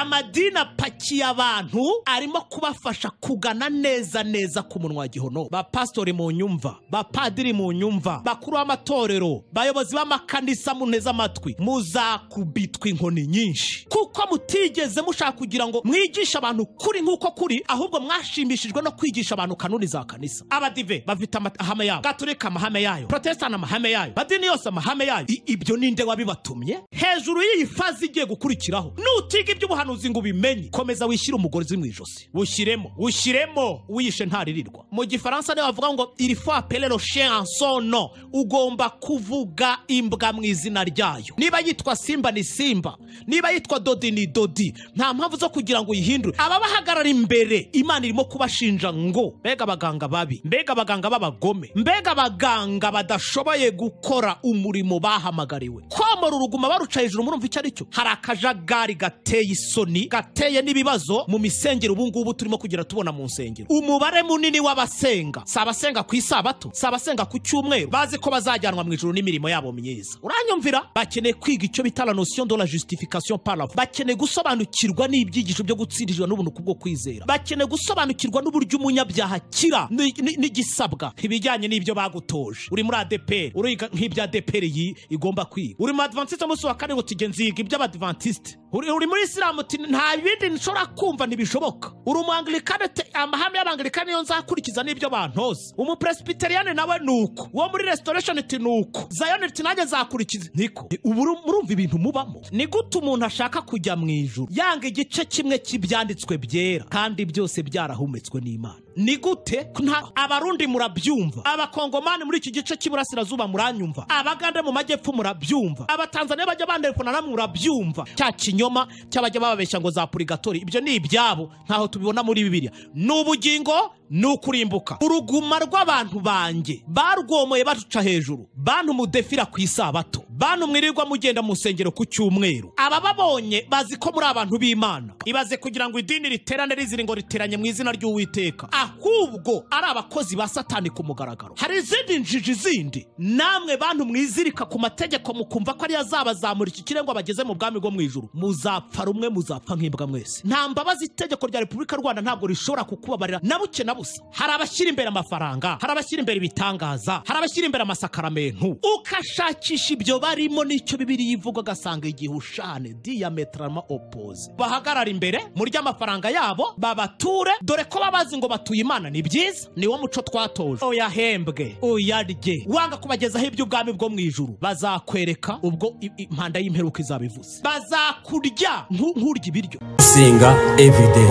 amadini apakiye abantu arimo kubafasha kugana neza neza ku munwa wa gihono ba pasitori mu nyumva ba padiri mu nyumva bakuru b'amatorero bayobozi b'amakanisa muneza amatwi muzakubitwa inkoni nyinshi kuko mutigeze mushaka kugira ngo mwigishe abantu kuri nk'uko kuri ahubwo mwashimishijwe no kwigisha abantu kanuni za kanisa abadive bafite ama- amahame yabo gaturika amahame yayo protestant amahame yayo madini yose amahame yayo I- ibyo ninde wabibatumye hejuru y'iyi fazi igiye gukurikiraho nutiga iby'ubuhanuzi ngo ubimenye komeza wishyire umugozi mu ijosi wushyiremo wushyiremo wiyishe ntaririrwa mu gifaransa niyo bavuga ngo il faut appeler le chien en son nom ugomba kuvuga imbwa mu izina ryayo niba yitwa simba ni simba niba yitwa dodi ni dodi nta mpamvu zo kugira ngo uyihindure ababahagarara imbere imana irimo kubashinja ngo mbega abaganga babi mbega abaganga b'abagome mbega abaganga badashoboye gukora umurimo bahamagariwe komora uruguma baruca hejuru murumva icyo ari cyo hari akajagari gateye isoni gateye n'ibibazo mu misengero ubu ngubu turimo kugera tubona mu nsengero umubare munini w'abasenga si abasenga ku isabato si abasenga ku cyumweru bazi ko bazajyanwa mu ijoro n'imirimo yabo myiza uranyumvira bakeneye kwiga icyo bita la notion de la justification par la foi. bakeneye gusobanukirwa n'ibyigisho byo gutsindijwa n'ubuntu bwo kwizera bakeneye gusobanukirwa n'uburyo umunyabyaha akira ni- ni- n'igisabwa ibijyanye n'ibyo bagutoje uri muri adeperi uriga nk'ibyo adeperi yi igomba kwiga uri mu adventiste umunsi wa kane ngo tujye nziga iby'abadventiste uri uri muri isilamu uti nta bindi nshobora kumva ntibishoboka uri umuangilikani uti amahame y'abangilikani niyo nzakurikiza n'ibyo bantoza umupresbiteriyani nawe ni uko uwo muri restoration uti ni uko zayoni uti nanjye nzakurikiza niko Ni- ubu uru- murumva ibintu mubamo ni gute umuntu ashaka kujya mu ijuru yanga igice kimwe cy'ibyanditswe byera kandi byose byarahumetswe n'imana ni gute Nta- abarundi murabyumva abakongomani muri iki gice cy'iburasirazuba muranyumva abagande mu majyepfo murabyumva abatanzaniya bajya bandefunana murabyumva cya kinyoma cy'abajya bababeshya ngo za purigatori ibyo ni ibyabo ntaho tubibona muri bibiliya ni ubugingo ni ukurimbuka uruguma rw'abantu banjye barwomoye baruca hejuru bantumudefira ku isabato bantu mwirirwa mugenda mu nsengero ku cyumweru abababonye bazi ko muri abantu b'imana ibaze kugira ngo idini riterane rizira ngo riteranye mu izina ry'uwiteka ahubwo ari abakozi ba satani ku mugaragaro hari izindi njiji zindi namwe bantu mwizirika ku mategeko mukumva ko ariyo azabazamura iki kirengo bageze mu bwami bwo mu ijuru muzapfa rumwe muzapfa nk'imbwa mwese nta mbabazi itegeko rya repubulika y'u rwanda ntabwo rishobora kukubabarira na buke na busa hari abashyira imbere amafaranga hari abashyira imbere ibitangaza hari abashyira imbere amasakaramentu ukashakisha ibyo barimo n'icyo bibiri ivuga ugasanga igihe ushane diametrama opoze bahagarara imbere murya amafaranga yabo babature dore ko baba bazi ngo batuye imana ni byiza ni wo muco twatoje uyahembwe uyarye wanga kubagezaho iby'ubwami bwo mu ijuru bazakwereka ubwo i- impanda y'imperuka izaba ivuze bazakurya nku- nkurya ibiryo gusenga everyday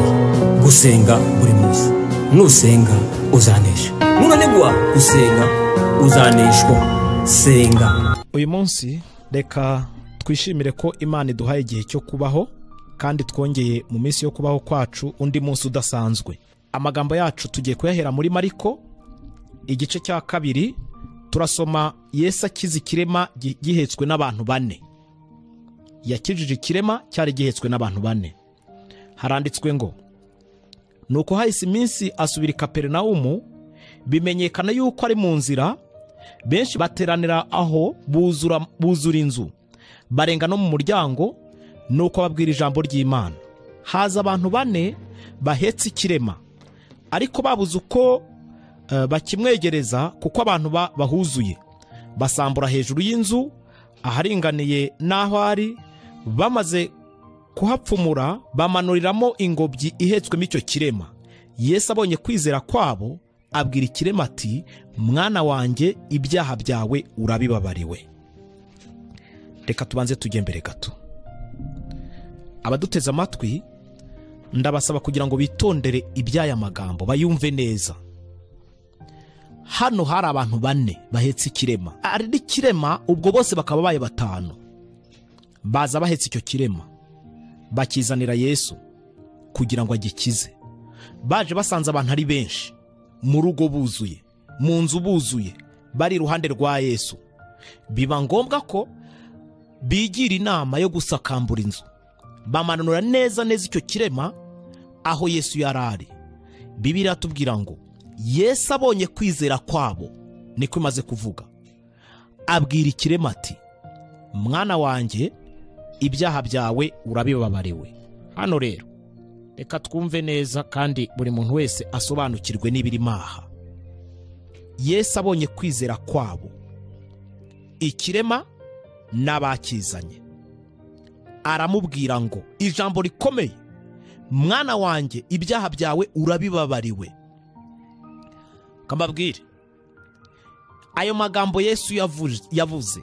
gusenga buri munsi nusenga uzanesha nunanigwa gusenga uzaneshwa senga uyu munsi reka twishimire ko imana iduhaye igihe cyo kubaho kandi twongeye mu minsi yo kubaho kwacu undi munsi udasanzwe amagambo yacu tugiye kuyahera muri mariko igice cya kabiri turasoma yesu akiza ikirema gi- gihetswe n'abantu bane yakijije ikirema cyari gihetswe n'abantu bane haranditswe ngo nuko hahise iminsi asubira i kaperinawumu bimenyekana yuko ari mu nzira benshi bateranira aho buzura buzura inzu barenga no mu muryango nuko babwira ijambo ry'imana haza abantu bane bahetse ikirema ariko babuze uko eh, bakimwegereza kuko abantu ba- bahuzuye basambura hejuru y'inzu aharinganiye n'aho ari bamaze kuhapfumura bamanuriramo ingobyi ihetswemo icyo kirema yesu abonye kwizera kwabo abwira ikirema ati mwana wanjye ibyaha byawe urabibabariwe reka tubanze tujye mbere gato abaduteze amatwi ndabasaba kugira ngo bitondere iby'aya magambo bayumve neza hano hari abantu bane bahetse ikirema ari ikirema ubwo bose bakaba baye batanu baza bahetse icyo kirema bakizanira yesu kugira ngo agikize baje basanze abantu ari benshi mu rugo buzuye mu nzu buzuye bari iruhande rwa yesu biba ngombwa ko bigira inama yo gusakambura inzu bamanura neza neza icyo kirema aho yesu yari ari bibiri atubwira ngo yesu abonye kwizera kwabo niko imaze kuvuga abwira ikirema ati mwana wanjye ibyaha byawe urabibabariwe hano rero reka twumve neza kandi buri muntu wese asobanukirwe n'ibirimo aha yesu abonye kwizera kwabo ikirema n'abakizanye aramubwira ngo ijambo rikomeye mwana wanjye ibyaha byawe urabibabariwe kambabwire ayo magambo yesu yavu- yavuze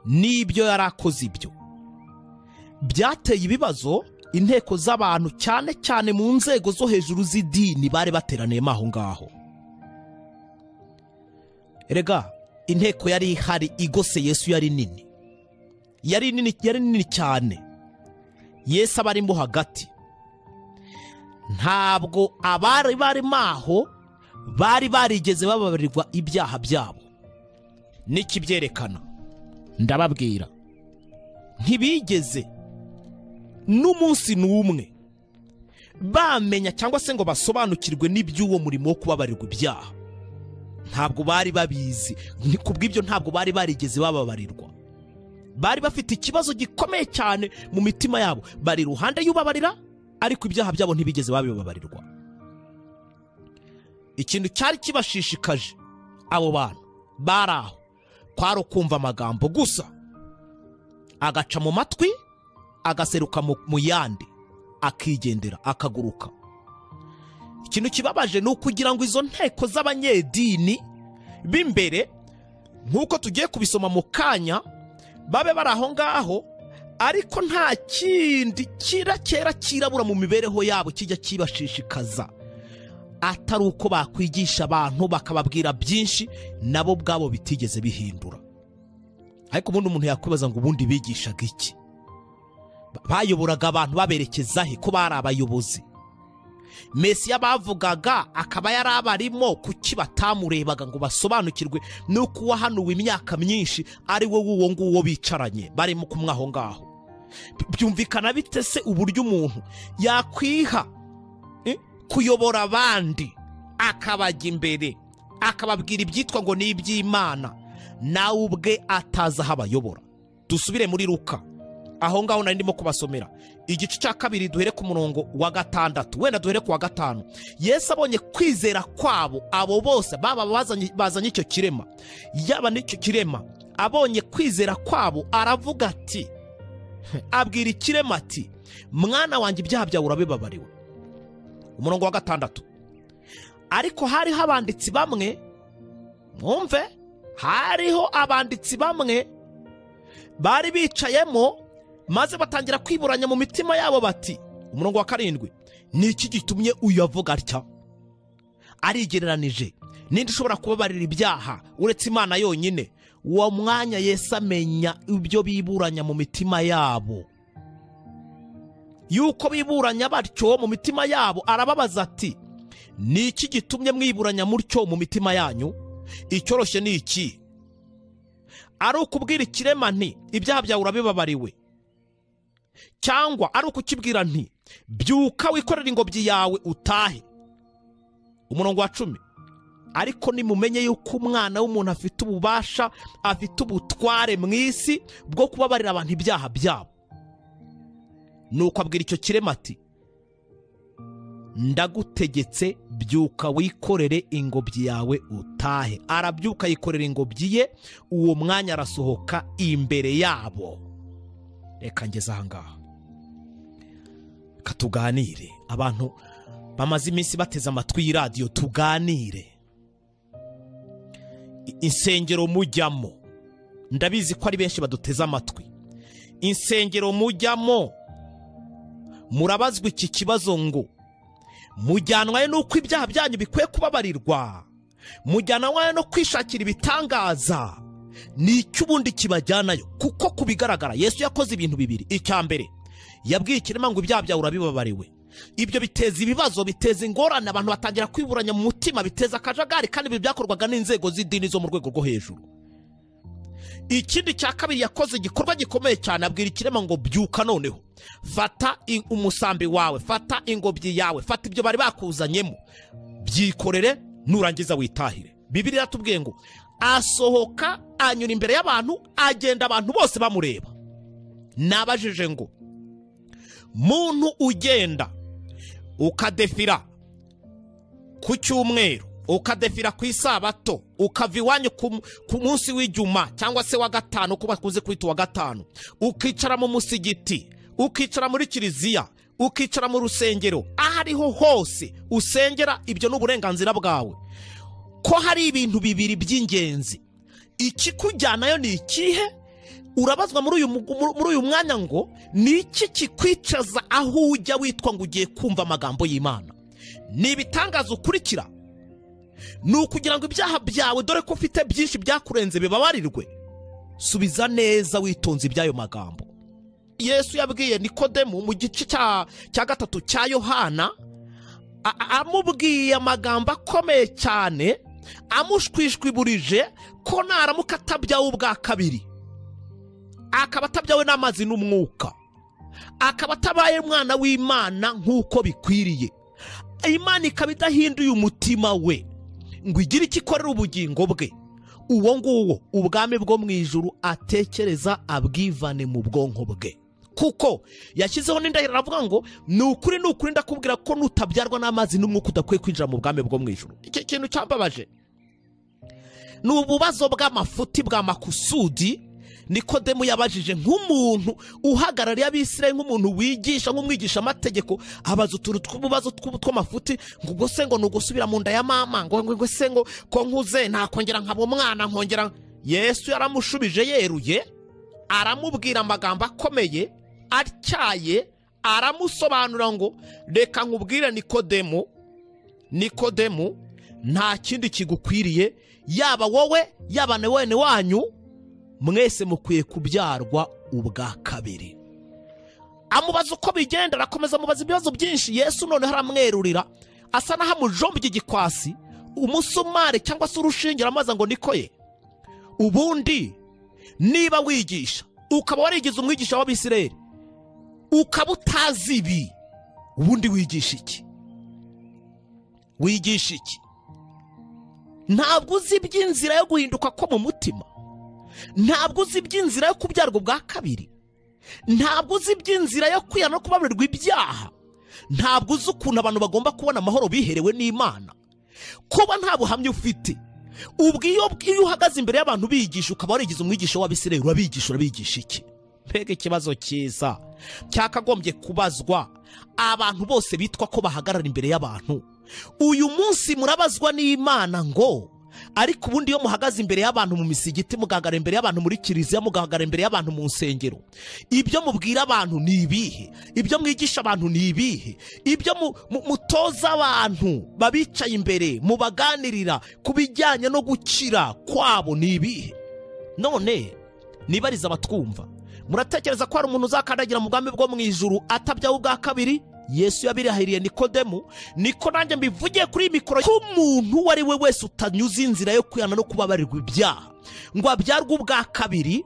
n'ibyo yari akoze ibyo byateye ibibazo inteko z'abantu cyane cyane mu nzego zo hejuru z'idini bari bateraniyemo aho ngaho rega inteko yari ihari igose yesu yari nini yari nini yari nini cyane yesu aba arimo hagati ntabwo abari barimo aho bari barigeze bababarirwa ibyaha byabo n'ikibyerekana ndababwira ntibigeze n'umunsi n'umwe bamenya cyangwa se ngo basobanukirwe n'iby'uwo murimo wo kubabarirwa ibyaha ntabwo bari babizi Ni- ku bw'ibyo ntabwo bari barigeze bababarirwa bari bafite ikibazo gikomeye cyane mu mitima yabo bari iruhande y'ubabarira ariko ibyaha byabo ntibigeze babibabarirwa ikintu cyari kibashishikaje abo bantu bari aho kwari ukumva amagambo gusa agaca mu matwi agaseruka mu- mu yandi akigendera akaguruka ikintu kibabaje ni ukugira ngo izo nteko z'abanyedini b'imbere nk'uko tugiye kubisoma mu kanya babe bari aho ngaho ariko nta kindi kira kera kirabura mu mibereho yabo kijya kibashishikaza atari uko bakwigisha abantu bakababwira byinshi nabo ubwabo bitigeze bihindura ariko ubundi umuntu yakwibaza ngo ubundi bigishaga iki bayoboraga abantu baberekeza he ko bari abayobozi mesiya bavugaga akaba yari abarimo kuki batamurebaga ngo basobanukirwe nuko uwahanuwe imyaka myinshi ari we w'uwo nguwo bicaranye barimo kumwe aho ngaho byumvikana bite se uburyo umuntu yakwiha eh, kuyobora abandi akabajya imbere akababwira ibyitwa ngo ni iby'imana nawe ubwe atazi aho abayobora dusubire muri ruka aho ngaho nari ndimo kubasomera igice cya kabiri duhere ku murongo wa gatandatu wenda duhere ku wa gatanu yesu abonye kwizera kwabo abo bose baba bazanye- bazanye icyo kirema yaba n'icyo kirema abonye kwizera kwabo aravuga ati abwira ikirema ati mwana wanjye ibyaha byawe urabibabariwe umurongo wa gatandatu ariko hariho abanditsi bamwe mwumve hariho abanditsi bamwe bari bicayemo maze batangira kwiburanya mu mitima yabo bati umurongo wa karindwi ni iki gitumye uyu avuga atya arigereranije ninde ushobora kubabarira ibyaha uretse imana yonyine uwo mwanya yesu amenya ibyo biburanya mu mitima yabo yuko biburanya batyo mu mitima yabo arababaza ati ni iki gitumye mwiburanya mutyo mu mitima yanyu icyoroshye ni iki ari ukubwira ikirema nti ibyaha byawe urabibabariwe cyangwa ari ukukibwira nti byuka wikorere ingobyi yawe utahe umurongo wa cumi ariko nimumenye yuko umwana w'umuntu afite ububasha afite ubutware mu isi bwo kubabarira abantu ibyaha byabo nuko abwira icyo kirema ati ndagutegetse byuka wikorere ingobyi yawe utahe arabyuka yikorera ingobyi ye uwo mwanya arasohoka imbere yabo reka ngeze aha ngaha reka tuganire abantu bamaze iminsi bateze amatwi y'iradiyo tuganire I- insengero mujyamo ndabizi ko ari benshi baduteze amatwi insengero mujyamo murabazwa iki kibazo ngo mujyanwayo n'uko ibyaha byanyu bikwiye kubabarirwa mujyanwayo no kwishakira ibitangaza ni icyo ubundi kibajyanayo kuko ku bigaragara yesu yakoze ibintu bibiri icya mbere yabwiye ikirema ngo ibyaha byawe urabibabariwe ibyo biteza ibibazo biteza ingorane abantu batangira kwiburanya mu mutima biteza akajagari kandi ibi byakorwaga n'inzego z'idini zo mu rwego rwo hejuru ikindi cya kabiri yakoze igikorwa gikomeye cyane abwira ikirema ngo byuka noneho fata i- umusambi wawe fata ingobyi yawe fata ibyo bari bakuzanyemo byikorere nurangiza witahire bibiri iratubwiye ngo asohoka anyura imbere y'abantu agenda abantu bose bamureba nabajije ngo muntu ugenda ukadefira ku cyumweru ukadefira ku isabato ukava iwanyu ku ku munsi w'icyuma cyangwa se wa gatanu uko bakunze kwita uwa gatanu ukicara mu musigiti ukicara muri kiliziya ukicara mu rusengero aho ariho hose usengera ibyo ni uburenganzira bwawe ko hari ibintu bibiri by'ingenzi ikikujyanayo ni ikihe urabazwa muri uyu mugu- muri- muri uyu mwanya ngo ni iki kikwicaza aho ujya witwa ngo ugiye kumva amagambo y'imana ni ibitangaza ukurikira ni ukugira ngo ibyaha byawe dore ko ufite byinshi byakurenze bibabarirwe subiza neza witonze iby'ayo magambo yesu yabwiye nikodemu mu gice cya cya gatatu cya yohana a- a- amubwiye amagambo akomeye cyane amushwishwiburije ko naramuka atabyawe ubwa kabiri akaba atabyawe n'amazi n'umwuka akaba atabaye umwana w'imana nk'uko bikwiriye imana ikaba idahinduye umutima we ngo igire icyo ikorera ubugingo bwe uwo nguwo ubwami bwo mu ijuru atekereza abwivane mu bwonko bwe kuko yashyizeho n'indahiro aravuga ngo ni ukuri ni ukuri ndakubwira ko nutabyarwa n'amazi n'umwuka udakwiye kwinjira mu bwami bwo mu ijuru iki kintu cyambabaje ni ububazo bw'amafuti bwa makusudi nikodemu yabajije nk'umuntu uhagarariye abisiraye nk'umuntu wigisha nk'umwigisha amategeko abaza utuntu tw'ububazo tw'ubu tw'amafuti ngo ubwo se ngo ni ugusubira mu nda ya mama ngo ngo ngo se ngo ko nkuze nakongera nkaba umwana nkongera yesu yaramushubije yeruye aramubwira amagambo akomeye atyaye aramusobanura ngo reka nkubwire nikodemu nikodemu nta kindi kigukwiriye yaba wowe yaba na wene wanyu mwese mukwiye kubyarwa ubwa kabiri amubaza uko bigenda arakomeza amubaza ibibazo byinshi yesu noneho aramwerurira asa n'aho amujombye igikwasi umusumari cyangwa se urushinge aramaza ngo nikoye ubundi niba wigisha ukaba warigize umwigisha w'abisireri ukaba utazi ibi ubundi wigisha iki wigisha iki ntabwo uzi iby'inzira yo guhinduka ko mu mutima ntabwo uzi iby'inzira yo kubyarwa ubwa kabiri ntabwo uzi iby'inzira yo kwiyana no kubabarirwa ibyaha ntabwo uzi ukuntu abantu bagomba kubona amahoro biherewe n'imana kuba nta buhamya ufite ubwo iyo iyo uhagaze imbere y'abantu bigisha ukaba warigize umwigisha w'abisirayeli urabigisha urabigisha iki mbega ikibazo cyiza cyakagombye kubazwa abantu bose bitwa ko bahagarara imbere y'abantu uyu munsi murabazwa n'imana ngo ariko ubundi iyo muhagaze imbere y'abantu mu misigiti mugahagarara imbere y'abantu muri kiliziya mugahagarara imbere y'abantu mu nsengero ibyo mubwira abantu ni ibihe ibyo mwigisha abantu ni ibihe ibyo mu- mu- mutoza abantu babicaye imbere mubaganirira ku bijyanye no gukira kwabo ni ibihe none nibariza abatwumva muratekereza ko hari umuntu uzakandagira mu bwami bwo mu ijuru atabyaho ubwa kabiri yesu yabirahiriye nikodemu niko nanjye mbivugiye kuri iyi mikoro ko umuntu uwo ari we wese utanyuze inzira yo kwihana no kubabarirwa ibyaha ngo abyarwe ubwa kabiri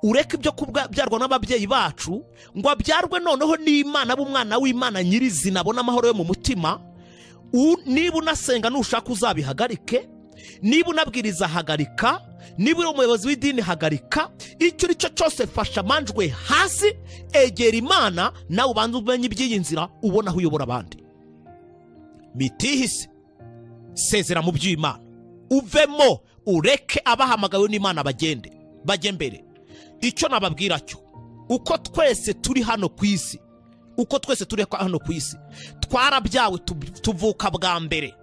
ureke ibyo kubyarwa n'ababyeyi bacu ngo abyarwe noneho n'imana b'umwana w'imana nyirizina abone amahoro yo mu mutima U- niba unasenga nushaka uzabihagarike niba unabwiriza hagarika niba uri umuyobozi w'idini hagarika icyo uri cyo cyose fasha amanjwe hasi egera imana nawe ubanze umenye iby'iyi nzira ubona aho uyobora abandi mitihise sezera mu by'imana uvemo ureke abahamagawe n'imana bagende bajye mbere icyo nababwira cyo uko twese turi hano ku isi uko twese turi hano ku isi twarabyawe tu- tuvuka bwa mbere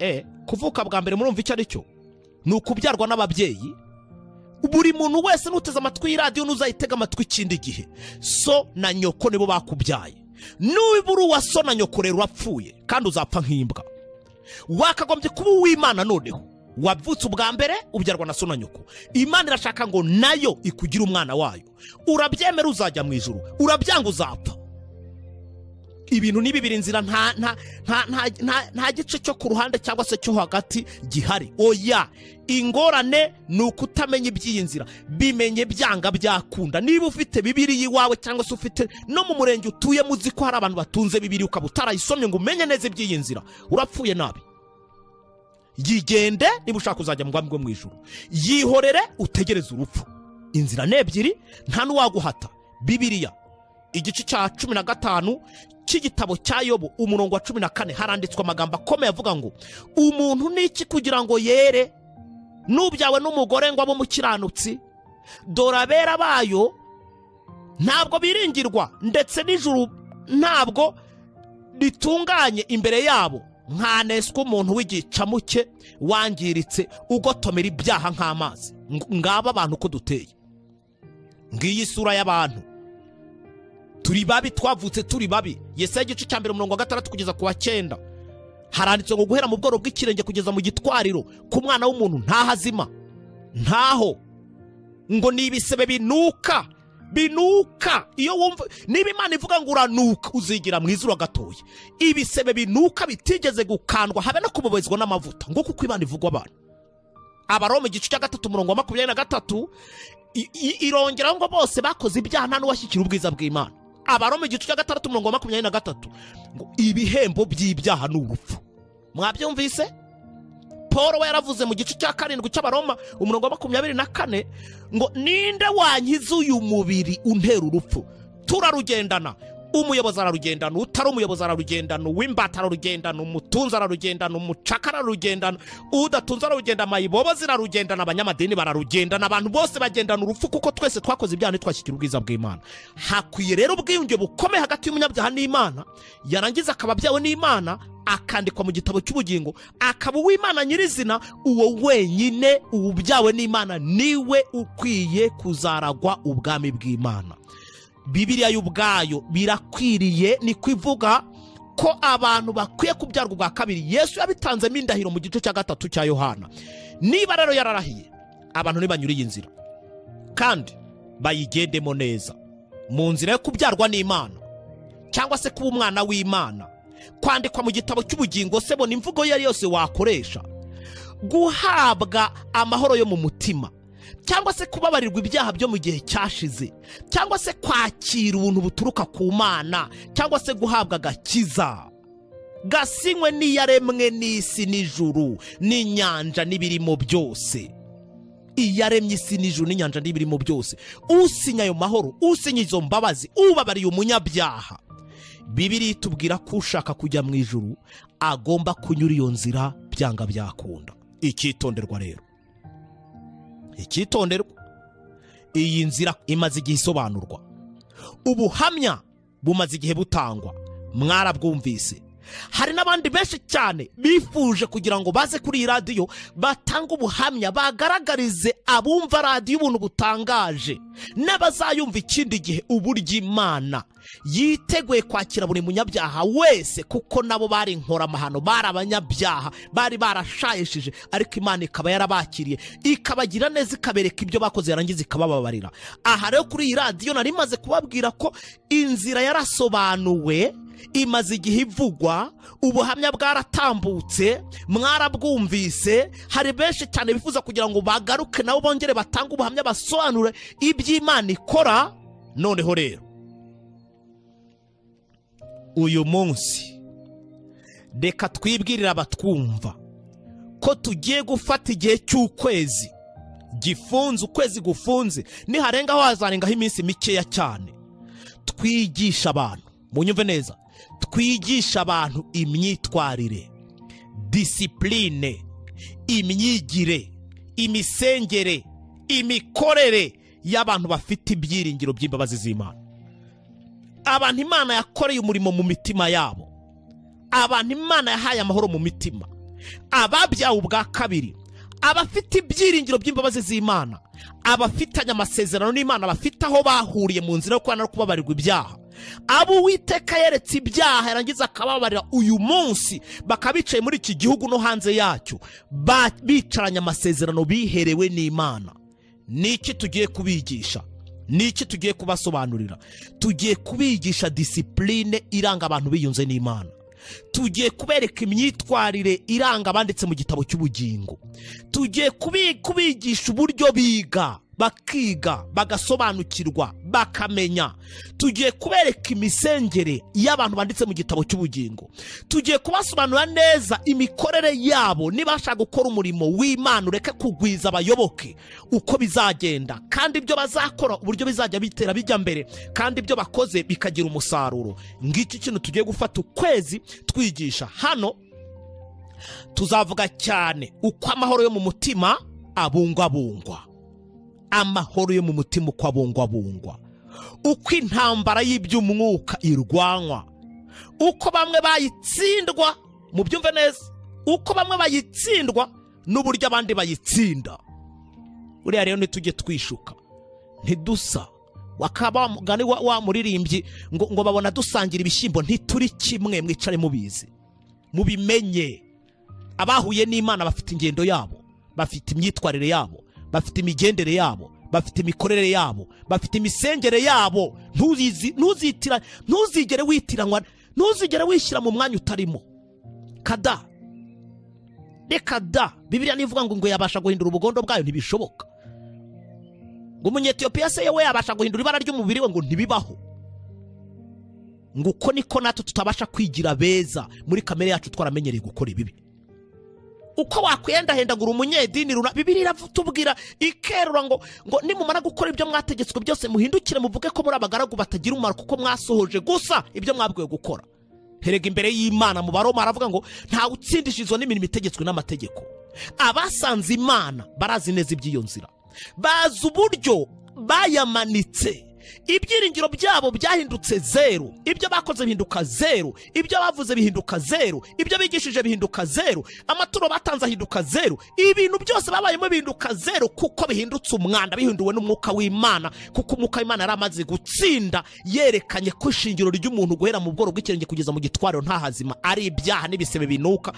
e kuvuka bwa mbere murumva icyo ari cyo ni ukubyarwa n'ababyeyi buri muntu wese n'uteze amatwi y'iradiyo n'uzayitega amatwi ikindi gihe so na nyoko nibo bakubyaye nuba uri uwa so na nyoko rero urapfuye kandi uzapfa nk'imbwa wakagombye kuba uw'imana noneho wavutse ubwa mbere ubyarwa na so na nyoko imana irashaka ngo nayo ikugire umwana wayo urabyemera uzajya mu ijuru urabyanga uzapfa ibintu ni bibiri inzira nta nta nta nta nta nta gice cyo ku ruhande cyangwa se cyo hagati gihari oya ingorane ni ukutamenya iby'iyi nzira bimenye byanga byakunda niba ufite bibiri iwawe cyangwa se ufite no mu murenge utuyemo uzi ko hari abantu batunze bibiri ukaba utarayisomye ngo umenye neza iby'iyi nzira urapfuye nabi yigende niba ushaka uzajya mu bwami bwo mu ijuru yihorere utegereze urupfu inzira ni ebyiri nta n'uwaguhata bibiriya igice cya cumi na gatanu cy'igitabo cya yobu umurongo wa cumi na kane haranditswe amagambo akomeye avuga ngo umuntu ni iki kugira ngo yere n'ubyawe n'umugore ngo abe umukiranutsi dore abera bayo ntabwo biringirwa ndetse n'ijuru ntabwo ritunganye imbere yabo nkaneswa umuntu w'igicamuke wangiritse ugotomera ibyaha nk'amazi Ng- ngaba abantu uko duteye ngiyi isura y'abantu turi babi twavutse turi babi yesaya igice cya mbere umurongo wa gatandatu kugeza ku wa cyenda haranditse ngo guhera mu bworo bw'ikirenge kugeza mu gitwariro ku mwana w'umuntu ntahazima ntaho ngo ni ibisebe binuka binuka iyo wumva niba imana ivuga ngo uranuka uzigira mu izuru gatoya ibisebe binuka bitigeze gukandwa habe no kubobezwa n'amavuta ngo kuko imana ivugwa abantu abaroma igice cya gatatu umurongo wa makumyabiri na gatatu i- i- irongeraho ngo bose bakoze ibyaha nta n'uwashyikira ubwiza bw'imana abaroma igice cya gatandatu umurongo wa makumyabiri na gatatu ngo ibihembo by'ibyaha ni urupfu mwabyumvise paul we yaravuze mu gice cya karindwi cy'abaroma umurongo wa makumyabiri na kane ngo ninde wankiza uyu mubiri untera urupfu turarugendana umuyobozi ararugendana utari umuyobozi ararugendana uw'imbata ararugendana umutunzi ararugendana umucakara ararugendana udatunze ararugendana amayibobo zirarugendana abanyamadini bararugendana abantu bose bagendana urupfu kuko twese twakoze ibyaha ntitwashyikire ubwiza bw'imana hakwiye rero ubwiyunge bukomeye hagati y'umunyabyaha n'imana yarangiza akaba abyawe n'imana akandikwa mu gitabo cy'ubugingo akaba uw'imana nyirizina uwo wenyine ubyawe n'imana niwe ukwiye kuzaragwa ubwami bw'imana bibiriya y'ubwayo birakwiriye niko ivuga ko abantu bakwiye kubyarwa ubwa kabiri yesu yabitanzemo indahiro mu gice cya gatatu cya yohana niba rero yararahiye abantu ntibanyure iyi nzira kandi bayigendemo neza mu nzira yo kubyarwa n'imana cyangwa se kuba umwana w'imana kwandikwa mu gitabo cy'ubugingo se bona imvugo iyo ari yose wakoresha guhabwa amahoro yo mu mutima cyangwa se kubabarirwa ibyaha byo mu gihe cyashize cyangwa se kwakira ubuntu buturuka ku mana cyangwa se guhabwa agakiza gasinywe n'iyaremwe n'isi n'ijuru n'inyanja n'ibirimo byose iyaremye isi n'ijuru n'inyanja n'ibirimo byose usinya ayo mahoro usinya izo mbabazi ubabariye umunyabyaha bibiri itubwira ko ushaka kujya mu ijuru agomba kunyura iyo nzira byanga byakunda icyitonderwa rero icyitonderwa iyi nzira imaze igihe isobanurwa ubuhamya bumaze igihe butangwa mwarabwumvise hari n'abandi benshi cyane bifuje kugira ngo baze kuri iyi radiyo batange ubuhamya bagaragarize abumva radiyo ubuntu butangaje n'abazayumva ikindi gihe uburyo imana yiteguye kwakira buri munyabyaha wese kuko nabo bari inkoramahano bari abanyabyaha bari barashayishije ariko imana ikaba yarabakiriye ikabagira neza ikabereka ibyo bakoze yarangiza ikabababarira aha rero kuri iyi radiyo nari maze kubabwira ko inzira yarasobanuwe imaze igihe ivugwa ubuhamya bwaratambutse mwarabwumvise hari benshi cyane bifuza kugira ngo bagaruke nabo bongere batange ubuhamya basobanure iby'imana ikora noneho rero uyu munsi reka twibwirire abatwumva ko tugiye gufata igihe cy'ukwezi gifunze ukwezi gufunze niharengaho hazarengaho iminsi mikeya cyane twigisha abantu munyumve neza twigisha abantu imyitwarire disipurine imyigire imisengere imikorere y'abantu bafite ibyiringiro by'imbabazi z'imana abantu imana yakoreye umurimo mu mitima yabo abantu imana yahaye amahoro mu mitima ababyawe ubwa kabiri abafite ibyiringiro by'imbabazi z'imana abafitanye amasezerano n'imana bafite aho bahuriye mu nzira yo kubana no kubabarirwa ibyaha abo uwiteka yeretse ibyaha yarangiza akababarira uyu munsi bakaba bicaye muri iki gihugu no hanze yacyo ba- bicaranye amasezerano biherewe n'imana ni iki tugiye kubigisha ni iki tugiye kubasobanurira tugiye kubigisha disipurine iranga abantu biyunze n'imana tugiye kubereka imyitwarire iranga abanditse mu gitabo cy'ubugingo tugiye kubi- kubigisha uburyo biga bakiga bagasobanukirwa bakamenya tugiye kubereka imisengere y'abantu banditse mu gitabo cy'ubugingo tugiye kubasobanurira neza imikorere yabo niba bashaka gukora umurimo w'imana ureke kugwiza abayoboke uko bizagenda kandi ibyo bazakora uburyo bizajya bitera bijya mbere kandi ibyo bakoze bikagira umusaruro ngiki kintu tugiye gufata ukwezi twigisha hano tuzavuga cyane uko amahoro yo mu mutima abungwabungwa amahoro yo mu mutima uko abungwabungwa uko intambara y'iby'umwuka irwanwa uko bamwe bayitsindwa mubyumve neza uko bamwe bayitsindwa n'uburyo abandi bayitsinda buriya rero ntitujye twishuka ntidusa wakaba wamugani wa wa muririmbyi ngo ngo babona dusangira ibishyimbo ntituri kimwe mwicare mubizi mubimenye abahuye n'imana bafite ingendo yabo bafite imyitwarire yabo bafite imigendere yabo bafite imikorere yabo bafite imisengere yabo ntuzizi- ntuzitira ntuzigere witiranwa ntuzigere wishyira mu mwanya utarimo kada reka da bibiriya nivuga ngo ngo yabasha guhindura ubugondo bwayo ntibishoboka ngo umunyetiyopiya se yewe yabasha guhindura ibara ry'umubiri we ngo ntibibaho ngo uko niko natwe tutabasha kwigira beza muri kamere yacu twaramenyereye gukora ibibi uko wakwihendahindagura umunyedini runaka bibiri iratubwira ikerura ngo ngo nimumara gukora ibyo mwategetswe byose muhindukire muvuge ko muri abagaragu batagira umumaro kuko mwasohoje gusa ibyo mwabwiwe gukora herega imbere y'imana mu baroma haravuga ngo ntawe utsindishizwa n'imirimo itegetswe n'amategeko abasanze imana barazi neza iby'iyo nzira bazi uburyo bayamanitse ibyiringiro byabo byahindutse zeru ibyo bakoze bihinduka zeru ibyo bavuze bihinduka zeru ibyo bigishije bihinduka zeru amaturo batanze ahinduka zeru ibintu byose babayemo bihinduka zeru kuko bihindutse umwanda bihinduwe n'umwuka w'imana kuko umwuka w'imana yari amaze gutsinda yerekanye ko ishingiro ry'umuntu guhera mu bworo bw'ikirenge kugeza mu gitwariro nta hazima ari ibyaha n'ibisebe binuka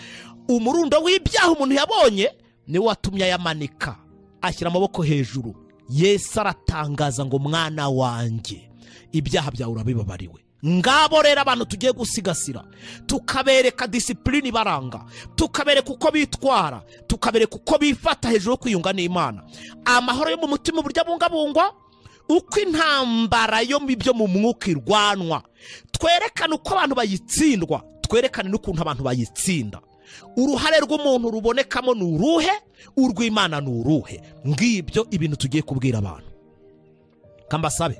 umurundo w'ibyaha umuntu yabonye niwo watumye ayamanika ashyira amaboko hejuru yesu aratangaza ngo mwana wanjye ibyaha byawe urabibabariwe ngabo rero abantu tugiye gusigasira tukabereka disipulini ibaranga tukabereka uko bitwara tukabereka uko bifata hejuru yo kwiyunga n'imana amahoro yo mu mutima uburyo abungabungwa uko intambara yo mu byo mu mwuka irwanwa twerekane uko abantu bayitsindwa twerekane n'ukuntu abantu bayitsinda uruhare rw'umuntu rubonekamo ni uruhe urw'imana ni uruhe ngibyo ibintu tugiye kubwira abantu kambasabe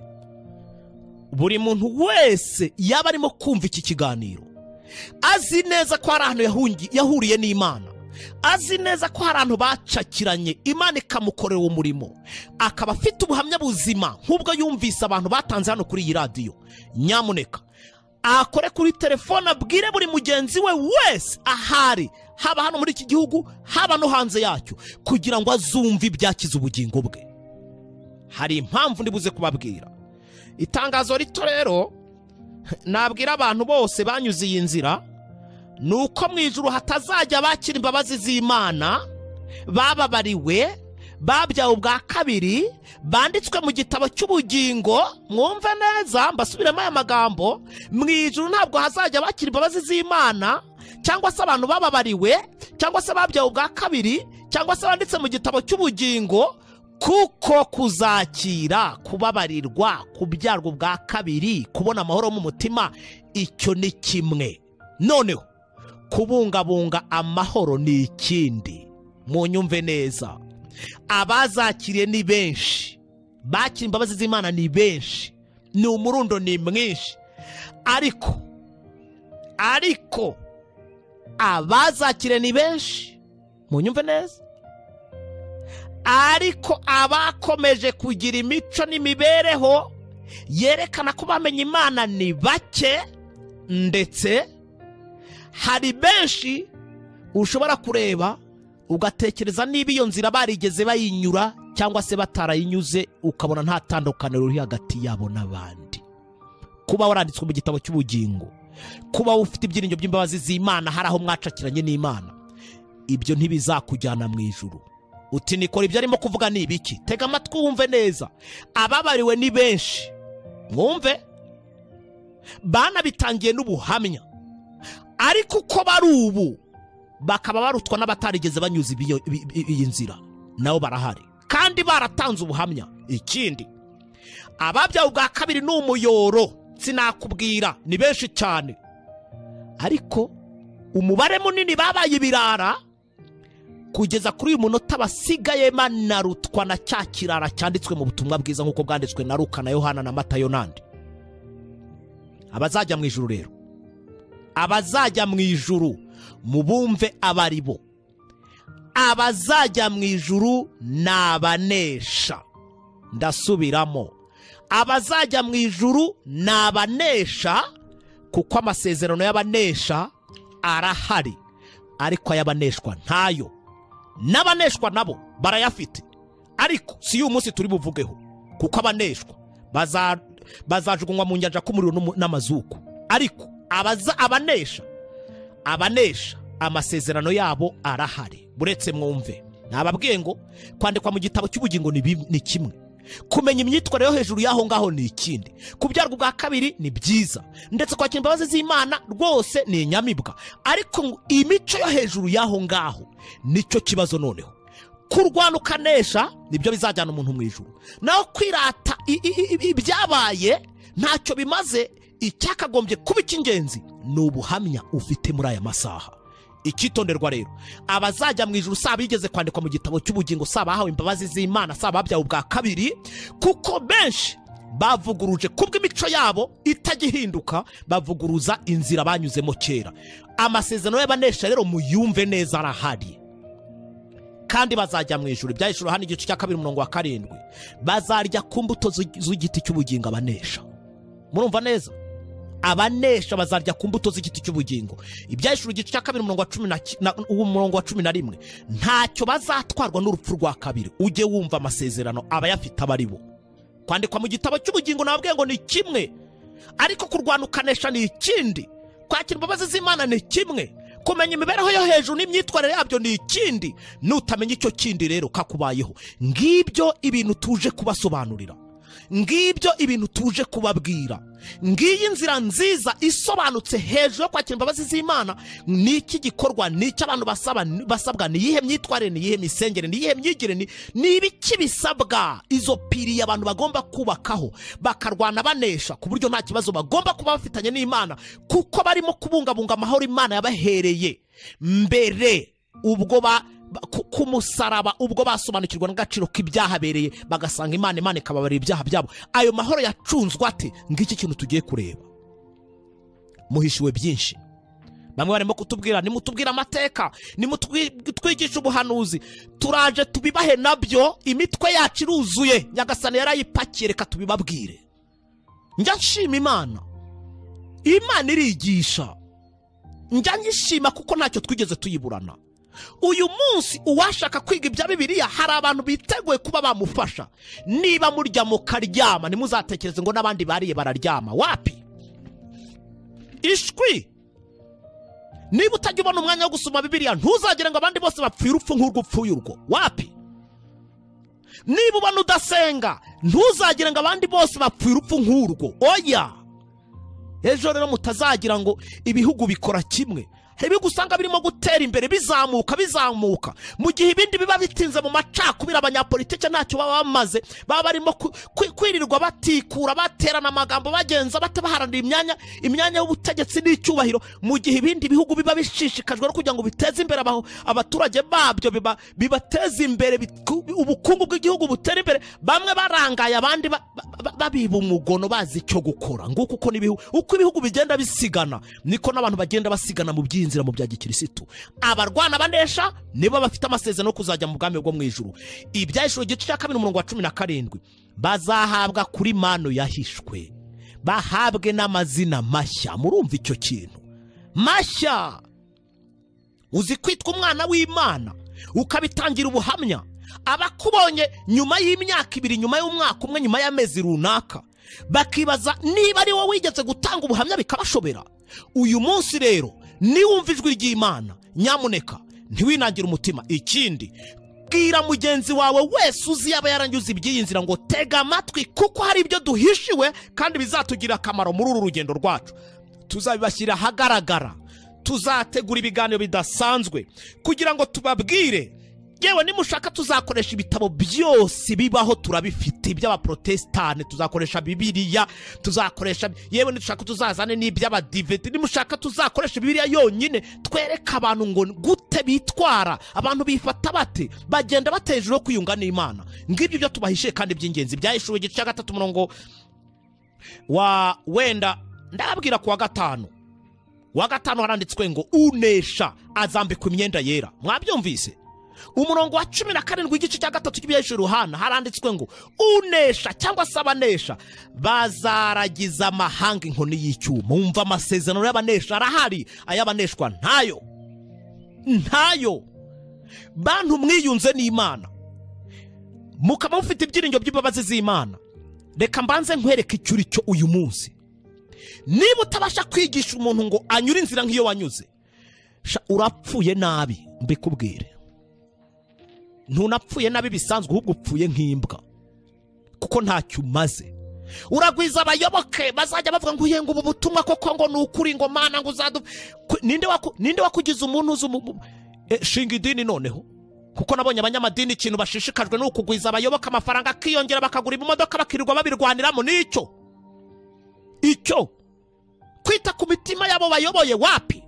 buri muntu wese yaba arimo kumva iki kiganiro azi neza ko hari ahantu yahungi- yahuriye n'imana azi neza ko hari ahantu bacakiranye imana ikamukorera uwo murimo akaba afite ubuhamya buzima nk'ubwo yumvise abantu batanze hano kuri iyi radiyo nyamuneka akore kuri telefone abwire buri mugenzi we wese ahari haba hano muri iki gihugu haba no hanze yacyo kugira ngo azumve ibyakiza ubugingo bwe hari impamvu ndibuze kubabwira itangazo rito rero nabwira abantu bose banyuze iyi nzira ni uko mu ijuru hatazajya abakira imbabazi z'imana bababariwe babyawe ubwa kabiri banditswe mu gitabo cy'ubugingo mwumve neza mbasubiremo aya magambo mu ijuru ntabwo hazajya abakira imbabazi z'imana cyangwa se abantu bababariwe cyangwa se babyawe ubwa kabiri cyangwa se banditse mu gitabo cy'ubugingo kuko kuzakira kubabarirwa kubyarwa ubwa kabiri kubona amahoro mu mutima icyo ni kimwe noneho kubungabunga amahoro ni ikindi mu nyumve neza abazakiriye ni benshi bakira imbabazi z'imana ni benshi ni umurundo ni mwinshi ariko ariko abazakiriye ni benshi mu nyumve neza ariko abakomeje kugira imico n'imibereho yerekana ko bamenye imana ni bake ndetse hari benshi ushobora kureba ugatekereza niba iyo nzira barigeze bayinyura cyangwa se batarayinyuze ukabona nta tandukaniro riri hagati yabo n'abandi kuba waranditswe mu gitabo cy'ubugingo kuba ufite ibyiringiro by'imbabazi z'imana hari aho mwacakiranye n'imana ibyo ntibizakujyana mu ijuru uti nikora ibyo arimo kuvuga ni ibiki tega amatwi wumve neza ababariwe ni benshi mwumve banabitangiye n'ubuhamya ariko uko bari ubu bakaba barutwa n'abatarigeze banyuza ibiyo- ibi- ibi- iyi nzira nabo barahari kandi baratanze ubuhamya ikindi ababyawe ubwa kabiri ni umuyoro sinakubwira ni benshi cyane ariko umubare munini babaye ibirara kugeza kuri uyu munota basigayemo narutwa na cya kirara cyanditswe mu butumwa bwiza nk'uko bwanditswe na ruka na yohana na matayo n'andi abazajya mu ijuru rero abazajya mu ijuru mubumve abari bo abazajya mu ijuru ni abanesha ndasubiramo abazajya mu ijuru ni abanesha kuko amasezerano y'abanesha arahari ariko ay'abaneshwa ntayo n'abaneshwa nabo barayafite ariko si y'uyu munsi turi buvugeho kuko abaneshwa baza- bazajugunywa mu nyanja k'umuriro n'umu- n'amazuku ariko abaza- abanesha abanesha amasezerano yabo arahari buretse mwumve ntababwiye ngo kwandikwa mu gitabo cy'ubugingo ni bim- ni kimwe kumenya imyitwarire yo hejuru y'aho ngaho ni ikindi kubyarwa ubwa kabiri ni byiza ndetse kwakira imbabazi z'imana rwose ni inyamibwa ariko ngo imico yo hejuru y'aho ngaho nicyo kibazo noneho kurwana ukanesha nibyo bizajyana umuntu mu ijuru naho kwirata i- i- i- ibyabaye ntacyo bimaze icyakagombye kuba icy'ingenzi ni ubuhamya ufite muri aya masaha icyitonderwa rero abazajya mu ijuru saba bigeze kwandikwa mu gitabo cy'ubugingo saba bahawe imbabazi z'imana saba babyawe ubwa kabiri kuko benshi bavuguruje kubwo imico yabo itagihinduka bavuguruza inzira banyuzemo kera amasezerano y'abanesha rero muyumve neza arahari kandi bazajya mu ijuru ibyahishura hano igice cya kabiri umurongo wa karindwi bazarya ku mbuto z'i- z'igiti cy'ubugingo abanesha murumva neza abanesha bazarya ku mbuto z'igiti cy'ubugingo ibyahishura igice cya kabiri umurongo wa cumi na ki- na- uwo murongo wa cumi na rimwe ntacyo bazatwarwa n'urupfu rwa kabiri ujye wumva amasezerano abayafite aba ari bo kwandikwa mu gitabo cy'ubugingo nababwiye ngo ni kimwe ariko kurwana ukanesha ni ikindi kwakira imbabazi z'imana ni kimwe kumenya imibereho yo hejuru n'imyitwarire yabyo ni ikindi nutamenya icyo kindi rero kakubayeho ngibyo ibintu tuje kubasobanurira ngibyo ibintu tuje kubabwira ngiyi inzira nziza isobanutse hejuru yo kwakira imbabazi z'imana ni iki gikorwa ni iki abantu basaba basabwa ni iyihe myitwarire ni iyihe misengere ni iyihe myigire ni ni ibiki bisabwa izo piriye abantu bagomba kubakaho bakarwana banesha ku buryo nta kibazo bagomba kuba bafitanye n'imana kuko barimo kubungabunga amahoro imana yabahereye mbere ubwo ba ba- ku- ku musaraba ubwo basobanukirwa n'agaciro k'ibyahabereye bagasanga imana imana ikababarira ibyaha byabo ayo mahoro yacunzwe ate ngiki kintu tugiye kureba muhishiwe byinshi bamwe barimo kutubwira nimutubwire amateka nimutwigishe ubuhanuzi turaje tubibahe nabyo imitwe yacu iruzuye nyagasani yarayipakiye reka tubibabwire njya nshima imana imana irigisha njya nyishima kuko ntacyo twigeze tuyiburana uyu munsi uwashaka kwiga ibya bibiliya hari abantu biteguye kuba bamufasha niba murya mukaryama ntimuzatekereze ngo n'abandi bariye bararyama wapi ishwi niba utajya ubona umwanya wo gusoma bibiliya ntuzagire ngo abandi bose bapfuye urupfu nk'urwo upfuye urwo wapi niba ubona udasenga ntuzagire ngo abandi bose bapfuye urupfu nk'urwo oya ejo rero mutazagira ngo ibihugu bikora kimwe hari ibihugu usanga birimo gutera imbere bizamuka bizamuka mu gihe ibindi biba bitinze mu macakubiri abanyapolitike ntacyo baba bamaze baba barimo ku- ku- kwirirwa batikura baterana amagambo bagenza batabaharanira imyanya imyanya y'ubutegetsi n'icyubahiro mu gihe ibindi bihugu biba bishishikajwe no kugira ngo biteze imbere abaho- abaturage babyo biba- bibateze imbere biku- ubukungu bw'igihugu butera imbere bamwe barangaye abandi ba- ba- ba- babiba umugono bazi icyo gukora nguko uko n'ibihu- uko ibihugu bigenda bisigana niko n'abantu bagenda basigana mu by'inzira mu bya gikirisitu abarwana banesha nibo bafite amasezerano yo kuzajya mu bwami bwo mu ijuru ibyahishwe igice cya kabiri umurongo wa cumi na karindwi bazahabwa kuri mano yahishwe bahabwe n'amazina mashya murumva icyo kintu mashya uzi kwitwa umwana w'imana ukabitangira ubuhamya abakubonye nyuma y'imyaka ibiri nyuma y'umwaka umwe nyuma y'amezi runaka bakibaza niba ari wowe wigeze gutanga ubuhamya bikabashobera uyu munsi rero niwumva ijwi ry'imana nyamuneka ntiwinangire umutima ikindi bwira mugenzi wawe wese uzi yaba yarangize iby'iyi nzira ngo tega amatwi kuko hari ibyo duhishiwe kandi bizatugirira akamaro muri uru rugendo rwacu tuzabibashyira ahagaragara tuzategura ibiganiro bidasanzwe kugira ngo tubabwire yewe nimushaka tuzakoresha ibitabo byose bibaho turabifite iby'abaprotesitani tuzakoresha bibiliya tuzakoresha yewe nidushaka tuzazane n'iby'abadiventi nimushaka tuzakoresha bibiliya yonyine twereke abantu ngo gute bitwara abantu bifata bate bagenda batejuru yo kwiyunga n'imana ngibyo byo tubahishiye kandi by'ingenzi byahishuwe igice cya gatatu umurongo wa wenda ndababwira ku wa gatanu wa gatanu haranditswe ngo unesha azambikwa imyenda yera mwabyumvise umurongo wa cumi na karindwi igice cya gatatu cy'ibyahesha ruhana haranditswe ngo unesha cyangwa se abanesha bazaragiza amahanga inkoni y'icyuma wumva amasezerano y'abanesha arahari ay'abaneshwa ntayo ntayo bantu mwiyunze n'imana mukaba mufite ibyiringiro by'imbabazi z'imana reka mbanze nkwereke icyo uri cyo uyu munsi niba utabasha kwigisha umuntu ngo anyure inzira nk'iyo wanyuze sha urapfuye nabi mbikubwire ntunapfuye nabi bisanzwe ahubwo upfuye nk'imbwa kuko ntacyo umaze uragwiza abayoboke bazajya bavuga ngo ubu ubutumwa koko ngo ni ukuri ngo mana ngo uzadu ninde waku- ninde wakugize umuntu uzi umu- Eh, shinga idini noneho kuko nabonye abanyamadini ikintu bashishikajwe ni ukugwiza abayoboke amafaranga akiyongera bakagura imodoka bakirirwa babirwaniramo nicyo icyo kwita ku mitima y'abo bayoboye wapi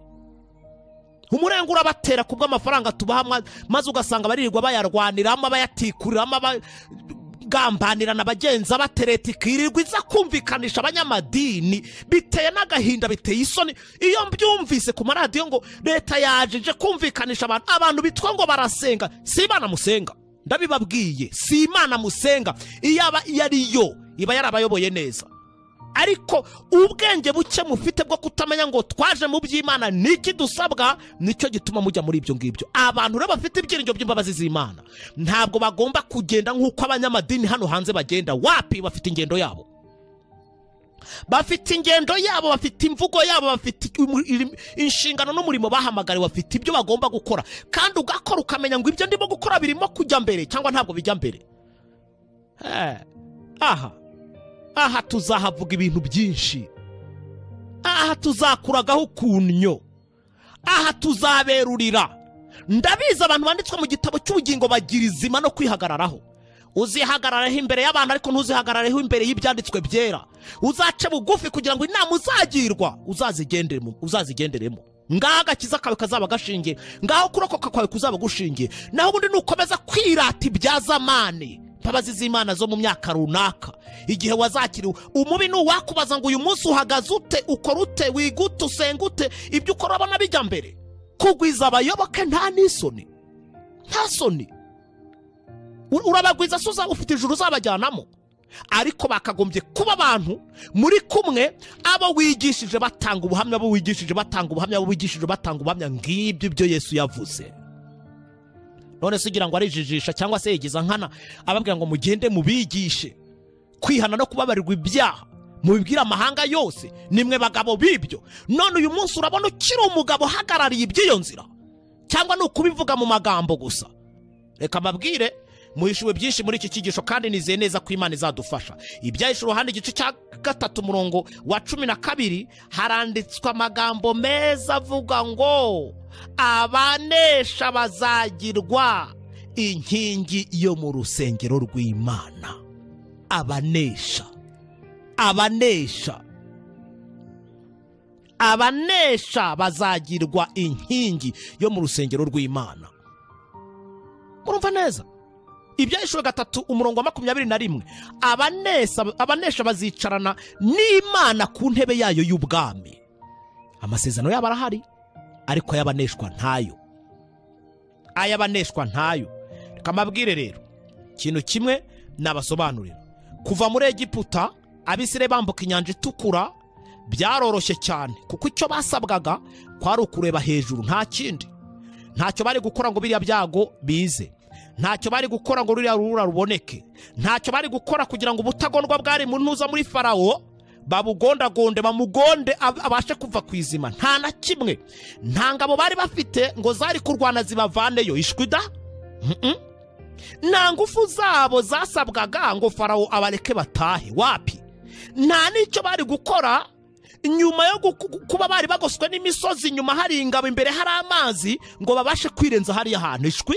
umurenga urabatera ku bw'amafaranga tubaha mwa- maze ugasanga baririrwa bayarwaniramo bayatikuriramo abagambanira na bagenza batereta ikirirwa iza kumvikanisha abanyamadini biteye n'agahinda biteye isoni iyo mbyumvise ku maradiyo ngo leta yaje ije kumvikanisha abantu abantu bitwa ngo barasenga si imana musenga ndabibabwiye si imana musenga iyo aba iyo ari yo iba yarabayoboye neza ariko ubwenge buke mufite bwo kutamenya ngo twaje mu by'imana niki dusabwa nicyo gituma mujya muri ibyo ngibyo abantu rero bafite ibyiringiro by'imbabazi z'imana ntabwo bagomba kugenda nk'uko abanyamadini hano hanze bagenda wapi bafite ingendo yabo bafite ingendo yabo bafite imvugo yabo bafite imu- irim- inshingano n'umurimo bahamagariwe bafite ibyo bagomba gukora kandi ugakora ukamenya ngo ibyo ndimo gukora birimo kujya mbere cyangwa ntabwo bijya mbere Eh, aha aha tuzahavuga ibintu byinshi aha tuzakuragaho ukunnyo aha tuzaberurira ndabizi abantu banditswe mu gitabo cy'ubugingo bagira izima no kwihagararaho uzihagararaho imbere y'abantu ariko ntuzihagarareho imbere y'ibyanditswe byera uzace bugufi kugira ngo inama uzagirwa uzazigenderemo uzazigenderemo ngaho agakiza kawe kazaba gashingiye ngaho kurokoka kwawe kuzaba gushingiye naho ubundi nukomeza kwirata ibya zamani imbabazi z'imana zo mu myaka runaka igihe wazakiriwe umubi ni uwakubaza ngo uyu munsi uhagaze ute ukora ute wigute usenga ute ibyo ukora urabona bijya mbere kugwiza abayoboke nta n'isoni nta soni U- urabagwiza se uza- ufite ijuru uzabajyanamo ariko bakagombye kuba abantu muri kumwe abo wigishije batanga ubuhamya abo wigishije batanga ubuhamya abo wigishije batanga ubuhamya ngibyo ibyo yesu yavuze none se ugira ngo arijijisha cyangwa se yigiza nkana ababwira ngo mugende mubigishe kwihana no kubabarirwa ibyaha mubibwire amahanga yose nimwe bagabo b'ibyo none uyu munsi urabona ukiri umugabo uhagarariye iby'iyo nzira cyangwa ni ukubivuga mu magambo gusa reka mbabwire muhishuwe byinshi muri iki cyigisho kandi nizeye neza ko imana izadufasha ibyahishe uruhande igice cya gatatu umurongo wa cumi na kabiri haranditswe amagambo meza avuga ngo abanesha bazagirwa inkingi yo mu rusengero rw'imana abanesha abanesha abanesha bazagirwa inkingi yo mu rusengero rw'imana murumva neza ibyahishwe gatatu umurongo wa makumyabiri na rimwe abanesa abanesha bazicarana n'imana ku ntebe yayo y'ubwami amasezerano yabo arahari ariko ay'abaneshwa ntayo ay'abaneshwa ntayo reka mbabwire rero ikintu kimwe nabasobanurira kuva muri egiputa abisire bambuka inyanja itukura byaroroshye cyane kuko icyo basabwaga kwari ukureba hejuru nta kindi ntacyo bari gukora ngo biriya byago bize ntacyo bari gukora ngo ruriya rubura ruboneke ntacyo bari gukora kugira ngo ubutagondwa bwari mu ntuza muri farawo babugondagonde bamugonde ab- abashe kuva ku izima nta na kimwe nta ngabo bari bafite ngo zari kurwana zibavaneyo ishwida nta ngufu zabo zasabwaga ngo farawo abareke batahe wapi nta n'icyo bari gukora nyuma yo gu- gu- kuba bari bagoswe n'imisozi nyuma hari ingabo imbere hari amazi ngo babashe kwirenza hariya hantu ishwi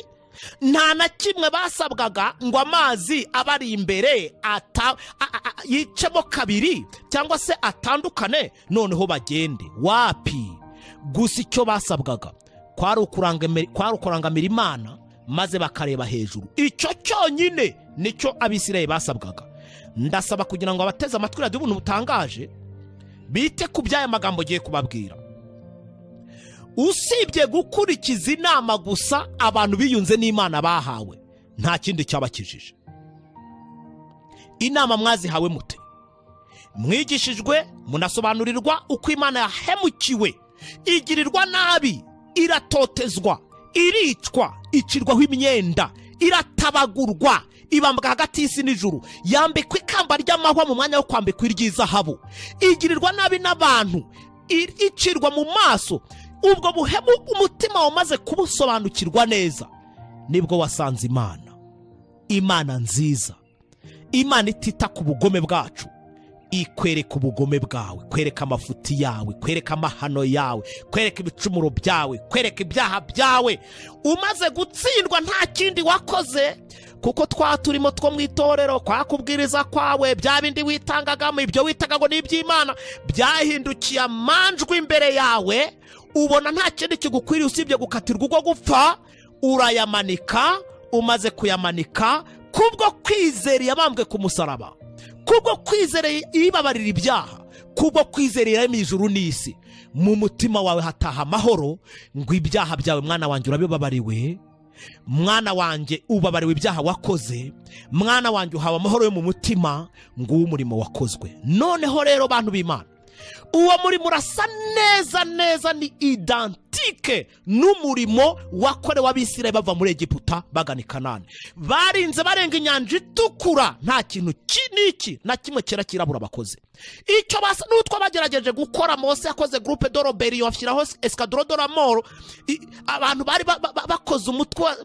nta na kimwe basabwaga ngo amazi abari imbere ata- a- a- a- yicemo kabiri cyangwa se atandukane noneho bagende wapi gusa icyo basabwaga kwari ukurangamira- kwari ukurangamira imana maze bakareba hejuru icyo cyonyine nicyo abisirayeli basabwaga ndasaba kugira ngo abateze amatwi radiyo ubuntu butangaje bite ku by'aya magambo ugiye kubabwira usibye gukurikiza inama gusa abantu biyunze n'imana bahawe nta kindi cyabakijije inama mwazihawe mute mwigishijwe munasobanurirwa uko imana yahemukiwe igirirwa nabi iratotezwa iricwa icirwaho imyenda iratabagurwa ibambwa hagati y'isi n'ijuru yambikwa ikamba ry'amahwa mu mwanya wo kwambikwa iry'izahabu igirirwa nabi n'abantu i- icirwa mu maso ubwo buhemu umutima wamaze kubusobanukirwa neza nibwo wasanze imana imana nziza imana itita ku bugome bwacu ikwereka ubugome bwawe kwereka amafuti yawe kwereka amahano yawe kwereka ibicumuro byawe kwereka ibyaha byawe umaze gutsindwa nta kindi wakoze kuko twa turimo two mu itorero kwa kubwiriza kwawe bya bindi witangagamo ibyo witaga ngo ni iby'imana byahindukiye amanjwe imbere yawe ubona nta kindi kigukwiriye usibye gukatirwa ubwo gupfa urayamanika umaze kuyamanika kubwo kwizera yabambwe ku musaraba kubwo kwizera yibabarira ibyaha kubwo kwizera irema ijuru n'isi mu mutima wawe hataha amahoro ngo ibyaha byawe mwana wanjye urabibabariwe mwana wanjye ubabariwe ibyaha wakoze mwana wanjye uhawe amahoro yo mu mutima nguwo umurimo wakozwe noneho rero bantu b'imana uwo murimo urasa neza neza ni idantike n'umurimo wakorewe abisirayeli bava muri egiputa bagana i kanani barinze barenga inyanja itukura nta kintu ki- n'iki na kimwe cyera kirabura bakoze icyo basa n'utwo bagerageje gukora mose yakoze gurupe do roberiyo ashyiraho esikaduro do ramoro I- abantu bari ba- ba- ba- bakoze umutwe wa-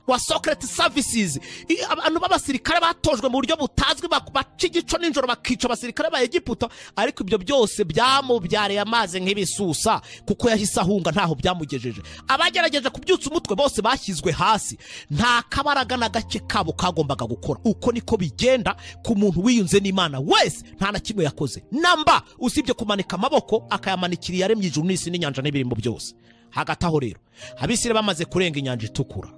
wa socret services I- abantu b'abasirikare batojwe mu buryo butazwi bak- baca igico nijoro bakica abasirikare ba egiputa ariko ibyo byose byamubyareye amazi nk'ibisusa kuko yahise ahunga ntaho byamugejeje abagerageje kubyutsa umutwe bose bashyizwe hasi nta kabaraga na gake kabo kagombaga gukora uko niko bigenda ku muntu wiyunze n'imana wese nta na kimwe yakoze namba usibye kumanika amaboko akayamanikira iyaremye ijuru n'isi n'inyanja n'ibirimo byose hagati aho rero abisire bamaze kurenga inyanja itukura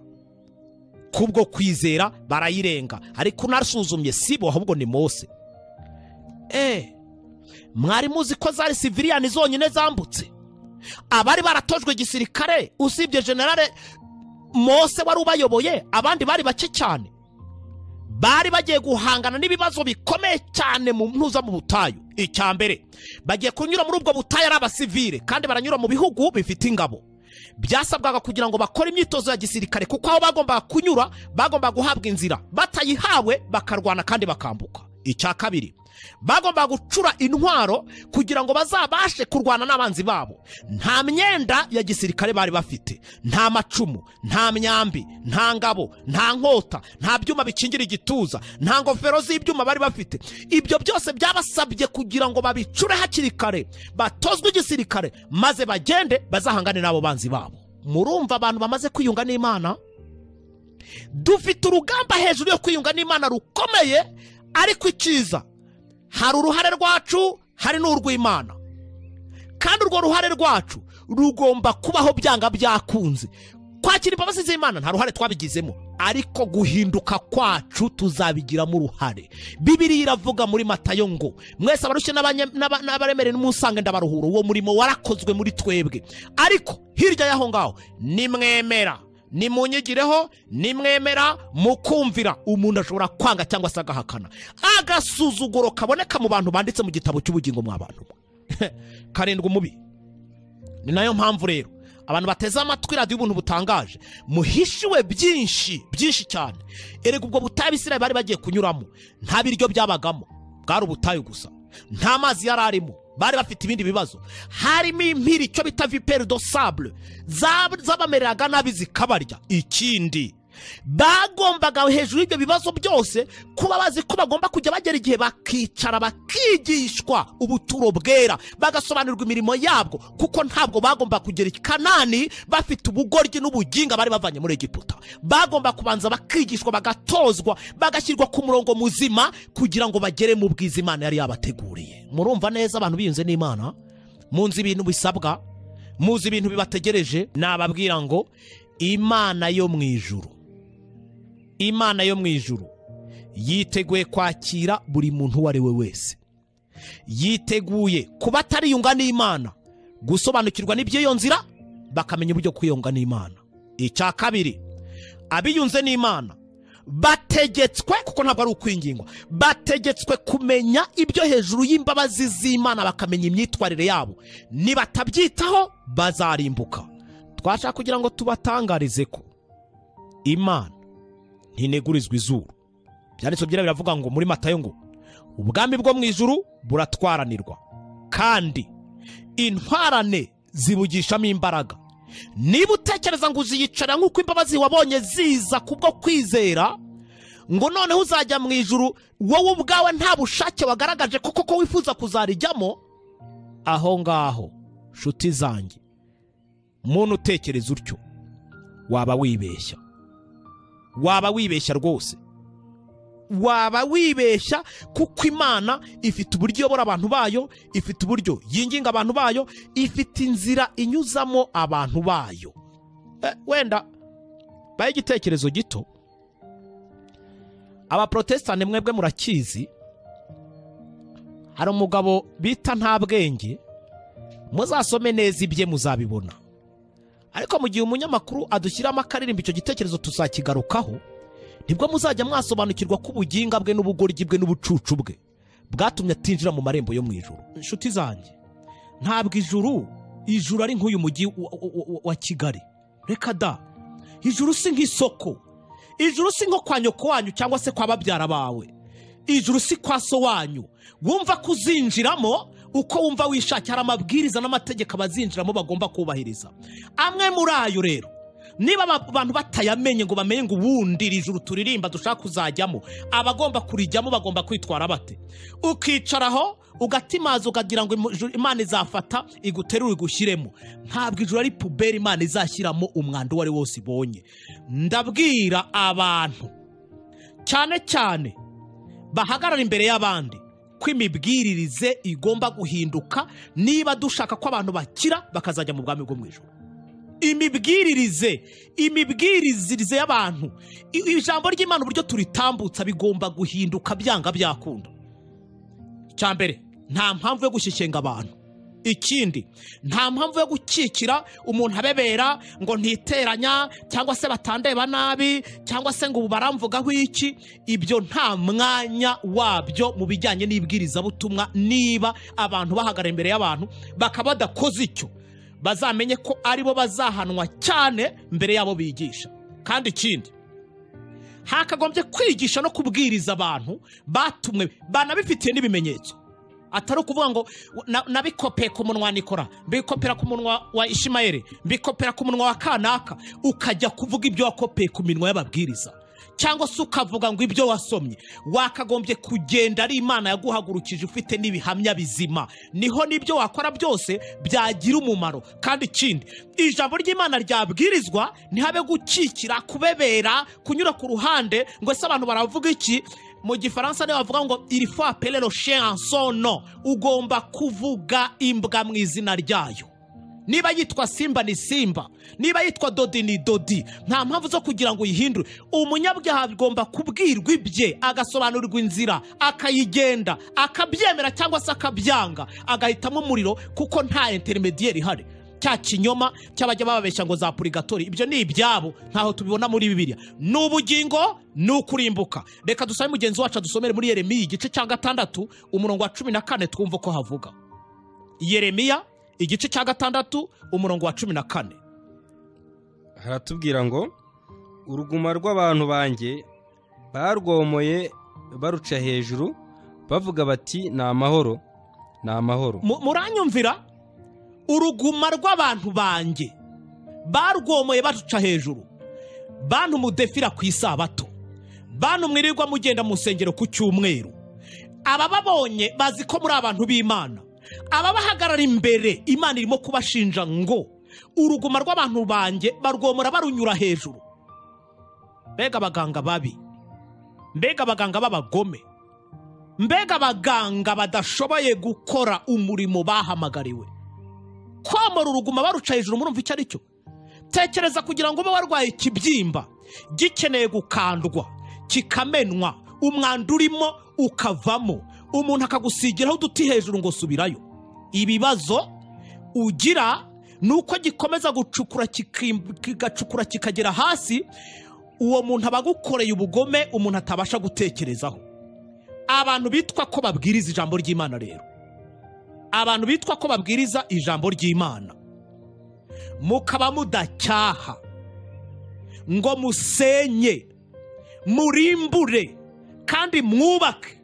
kubwo kwizera barayirenga ariko unasuzumye sibo ahubwo ni mose eee mwari muzi ko zari siviriyani zonyine zambutse abari baratojwe igisirikare usibye generale mose wari ubayoboye abandi bari bake cyane bari bagiye guhangana n'ibibazo bikomeye cyane mu ntuza mu butayu icya mbere bagiye kunyura muri ubwo butayu ari abasivire kandi baranyura mu bihugu bifite ingabo byasabwaga kugira ngo bakore imyitozo ya gisirikare kuko aho bagombaga kunyura bagombaga guhabwa inzira batayihawe bakarwana kandi bakambuka icya kabiri bagombaga gucura intwaro kugira ngo bazabashe kurwana n'abanzi babo nta myenda ya gisirikare bari bafite nta macumu nta myambi nta ngabo nta nkota nta byuma bikingira igituza nta ngofero z'ibyuma bari bafite ibyo byose byabasabye kugira ngo babicure hakiri kare batozwe igisirikare maze bagende bazahangane n'abo banzi babo murumva abantu bamaze kwiyunga n'imana dufite urugamba hejuru yo kwiyunga n'imana rukomeye ariko icyiza hari uruhare rwacu hari n'urw'imana kandi urwo ruhare rwacu rugomba kubaho byanga byakunze kwakira imbabazi z'imana nta ruhare twabigizemo ariko guhinduka kwacu tuzabigiramo uruhare bibiriya iravuga muri matayo ngo mwese abarushye n'abanye- n'aba- n'abaremere n'umusange ndabaruhura uwo murimo warakozwe muri twebwe ariko hirya y'aho ngaho nimwemera nimunyigireho nimwemera mukumvira umuntu ashobora kwanga cyangwa se agahakana agasuzuguro kaboneka mu bantu banditse mu gitabo cy'ubugingo mwabantu mwe karindwi umubi ni nayo mpamvu rero abantu bateze amatwi radiyo ubuntu butangaje muhishiwe byinshi byinshi cyane erega ubwo butayu abisirayeli bari bagiye kunyuramo nta biryo byabagamo bwari ubutayu gusa nta mazi yari arimo bari bafite ibindi bibazo harimo impiri icyo bita viperi do sable zab- zabamereraga nabi zikabarya ikindi bagombaga hejuru y'ibyo bibazo byose kuba bazi ko bagomba kujya bagera igihe bakicara bakigishwa ubuturo bwera bagasobanurirwa imirimo yabwo kuko ntabwo bagomba kugera i kanani bafite ubugoryi n'ubuginga bari bavanye muri egiputa bagomba kubanza bakigishwa bagatozwa bagashyirwa ku murongo muzima kugira ngo bagere mu bwiza imana yari yabateguriye murumva neza abantu biyunze n'imana munzi ibintu bisabwa muzi ibintu bibategereje nababwira ngo imana yo mu ijuru imana yo mu ijuru yiteguye kwakira buri muntu uwo ari we wese yiteguye kuba atariyunga n'imana gusobanukirwa n'iby'iyo nzira bakamenya uburyo kwiyunga n'imana icya kabiri abiyunze n'imana bategetswe kuko ntabwo ari ukwingingwa bategetswe kumenya ibyo hejuru y'imbabazi z'imana bakamenya imyitwarire yabo nibatabyitaho bazarimbuka twashaka kugira ngo tubatangarize ko imana ntinegurizwa izuru byanditswe byera biravuga ngo muri matayo ngo ubwami bwo mu ijuru buratwaranirwa kandi intwarane zibugishamo imbaraga niba utekereza ngo uziyicara nk'uko imbabazi wabonye ziza kubwo kwizera ngo noneho uzajya mu ijuru wowe ubwawe nta bushake wagaragaje kuko ko wifuza kuzarijyamo aho ngaho nshuti zanjye muntu utekereza utyo waba wibeshya waba wibeshya rwose waba wibeshya kuko imana ifite uburyo iyobora abantu bayo ifite uburyo yinginga abantu bayo ifite inzira inyuzamo abantu bayo Eh, wenda baye igitekerezo gito abaporotesitanti mwebwe murakizi hari umugabo bita nta bwenge muzasome neza ibye muzabibona ariko mu gihe umunyamakuru adushyiramo akaririmba icyo gitekerezo tuzakigarukaho nibwo muzajya mwasobanukirwa ko ubuginga bwe n'ubugoryi bwe n'ubucucu bwe bwatumye atinjira mu marembo yo mu ijoro inshuti zanjye ntabwo ijuru ijuru ari nk'uyu mujyi wa- wa- wa- wa kigali reka da ijuru si nk'isoko ijuru si nko kwa nyoko wanyu cyangwa se kwa babyara bawe ijuru si kwa so wanyu wumva ko uzinjiramo uko wumva wishakiye hari amabwiriza n'amategeko abazinjiramo bagomba kubahiriza amwe muri ayo rero niba aba- abantu batayamenye ngo bamenye ngo ubundi iri juru turirimba dushaka kuzajyamo abagomba kurijyamo bagomba kwitwara bate ukicaraho ugatimaza ukagira ngo imu- ijuru- imana izafata iguterure igushyiremo ntabwo ijuru ari puberi imana izashyiramo umwanda uwo ari wo wose ibonye ndabwira abantu cyane cyane bahagarara imbere y'abandi ko imibwiririze igomba guhinduka niba dushaka ko abantu bakira bakazajya mu bwami bwo mu ijoro imibwiririze imibwiririze y'abantu i- ijambo ry'imana uburyo turitambutsa bigomba guhinduka byanga byakunda icya mbere nta mpamvu yo gushyikenga abantu ikindi nta mpamvu yo gukikira umuntu abebera ngo ntiteranya cyangwa se batandeba nabi cyangwa se ngo ubu baramvugaho iki ibyo nta mwanya wabyo mu bijyanye n'ibwirizabutumwa niba abantu bahagarara imbere y'abantu bakaba badakoze icyo bazamenye ko aribo bazahanwa cyane mbere y'abo bigisha kandi ikindi hakagombye kwigisha no kubwiriza abantu batumwe banabifitiye n'ibimenyetso atari ukuvuga ngo "Na- nabikopeye ku munwa wa nikora mbikopera ku munwa wa ishimayeli mbikopera ku munwa wa kanaka ukajya kuvuga ibyo wakopeye ku minwa y'ababwiriza cyangwa se ukavuga ngo ibyo wasomye wakagombye kugenda ari imana yaguhagurukije ufite n'ibihamya bizima niho n'ibyo wakora byose byagira umumaro kandi ikindi ijambo ry'imana ryabwirizwa ntihabe gukikira kubebera kunyura ku ruhande ngo ese abantu baravuga iki mu gifaransa niyo bavuga ngo il faut appeler le chien en son nom ugomba kuvuga imbwa mu izina ryayo niba yitwa simba ni simba niba yitwa dodi ni dodi nta mpamvu zo kugira ngo uyihindure umunyabyaha agomba kubwirwa ibye agasobanurirwa inzira akayigenda akabyemera cyangwa se akabyanga agahitamo umuriro kuko nta interinediyeri ihari cya kinyoma cy'abajya bababeshya ngo za purigatori ibyo ni ibyabo ntaho tubibona muri bibiliya ni ubugingo ni ukurimbuka reka dusabe mugenzi wacu adusomere muri yeremiya igice cya gatandatu umurongo wa cumi na kane twumve uko havuga yeremiya igice cya gatandatu umurongo wa cumi na kane haratubwira ngo uruguma rw'abantu banjye barwomoye baruca hejuru bavuga bati ni amahoro ni amahoro Mu- muranyumvira uruguma rw'abantu banjye barwomoye baruca hejuru bantu mudefira ku isabato bantu mwirirwa mugenda mu nsengero ku cyumweru abababonye bazi ko muri abantu b'imana ababahagarara imbere imana irimo kubashinja ngo uruguma rw'abantu banjye barwomora barunyura hejuru mbega abaganga babi mbega abaganga b'abagome mbega abaganga badashoboye gukora umurimo bahamagariwe kwamara uruguma baruca hejuru murumva icyo ari cyo tekereza kugira ngo ube warwaye ikibyimba gikeneye gukandwa kikamenwa umwanda urimo ukavamo umuntu akagusigiraho uduti hejuru ngo subirayo ibibazo ugira ni uko gikomeza gucukura kikim- kigacukura kikagera hasi uwo muntu aba agukoreye ubugome umuntu atabasha gutekerezaho abantu bitwa ko babwiriza ijambo ry'imana rero abantu bitwa ko babwiriza ijambo ry'imana mukaba mudacyaha ngo musenye murimbure kandi mwubake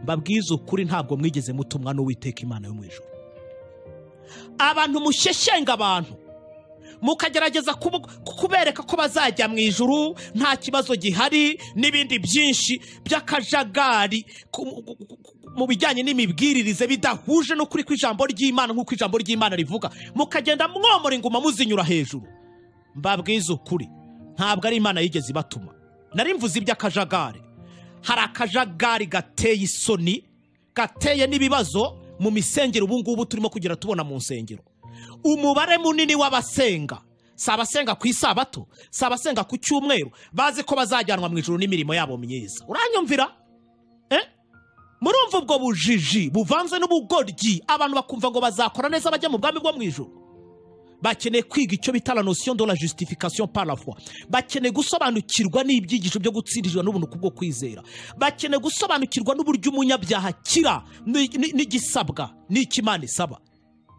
mbabwize ukuri ntabwo mwigeze mutumwa n'uwiteka imana yo mu ijuru abantu mushyeshyenga abantu mukagerageza kubu- kubereka ko bazajya mu ijuru nta kibazo gihari n'ibindi byinshi by'akajagari ku- ku- ku- ku- mu bijyanye n'imibwiririze bidahuje n'ukuri kw'ijambo ry'imana nk'uko ijambo ry'imana rivuga mukagenda mwomora inguma muzinyura hejuru mbabwiza ukuri ntabwo ari imana yigeze ibatuma nari mvuze iby'akajagari hari akajagari gateye isoni gateye n'ibibazo mu misengero ubu ngubu turimo kugera tubona mu nsengero umubare munini w'abasenga si abasenga ku isabato si abasenga ku cyumweru bazi ko bazajyanwa mu ijoro n'imirimo yabo myiza uranyumvira Eh? murumva ubwo bujiji buvanze n'ubugoryi abantu bakumva ngo bazakora neza bajya mu bwami bwo mu ijoro bakeneye kwiga icyo bita la notion de la justification par la foi bakeneye gusobanukirwa n'ibyigisho byo gutsindirirwa n'ubuntu kubwo kwizera bakeneye gusobanukirwa n'uburyo umunyabyaha akira ni- ni- n'igisabwa n'icyo imana isaba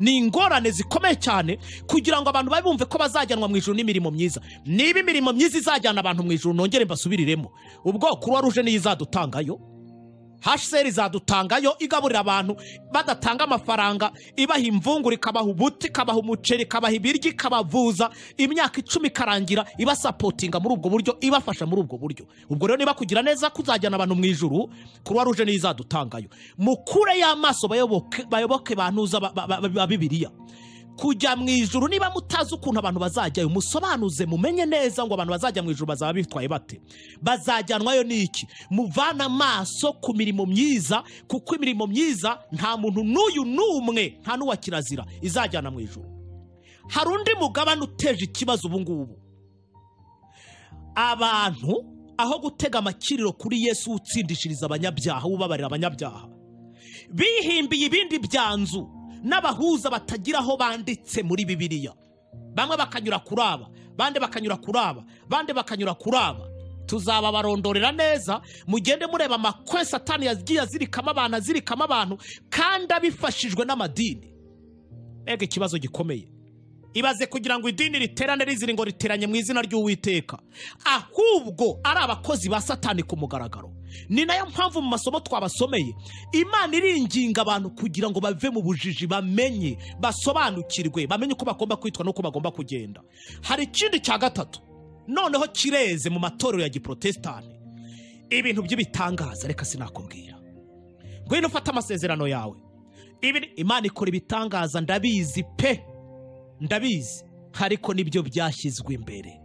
ni ingorane zikomeye cyane kugira ngo abantu babumve ko bazajyanwa mu ijuru n'imirimo myiza niba imirimo myiza izajyana abantu mu ijuru nongere mbasubiriremo ubwo kuruwa ruje niyo izadutangayo hsr izadutangayo igaburira abantu badatanga amafaranga ibaha imvungura ikabaha ubuti ikabaha umuceri ikabaha ibiryo ikabavuza imyaka icumi ikarangira ibasapotinga muri ubwo buryo ibafasha muri ubwo buryo ubwo rero niba kugira neza kuzajyana abantu mu ijuru kuruwa ruje niyo izadutangayo mukure y'amaso bayoboke bayoboke bantuza ba- ba- ba ba bibiliya kujya mu ijuru niba mutazi ukuntu abantu bazajyayo musobanuze mumenye neza ngo abantu bazajya mu ijuru bazaba bitwaye bate bazajyanwayo n'iki muvane amaso ku mirimo myiza kuko imirimo myiza nta muntu n'uyu n'umwe nta n'uwa kirazira izajyana mu ijuru hari undi mugabane uteje ikibazo ubu ngubu abantu aho gutega amakiriro kuri yesu utsindishiriza abanyabyaha ubabarira abanyabyaha bihimbiye ibindi byanzu n'abahuza batagira aho banditse muri bibiliya bamwe bakanyura kuri aba bandi bakanyura kuri aba bandi bakanyura kuri aba tuzababarondorera neza mugende mureba amakwe satani yagiye azirikamo abantu azirikamo abantu kandi abifashijwe n'amadini mbega ikibazo gikomeye ibaze kugira ngo idini riterane rizira ngo riteranye mu izina ry'uwiteka ahubwo ari abakozi ba satani ku mugaragaro ni nayo mpamvu mu masomo twabasomeye imana iringinga abantu kugira ngo bave mu bujiji bamenye basobanukirwe bamenye uko bagomba kwitwa n'uko bagomba kugenda hari ikindi cya gatatu noneho kireze mu matorero ya giprotestani ibintu by'ibitangaza reka sinakubwira ngwino ufate amasezerano yawe Ibi- imana ikora ibitangaza ndabizi pe ndabizi ariko nibyo byashyizwe imbere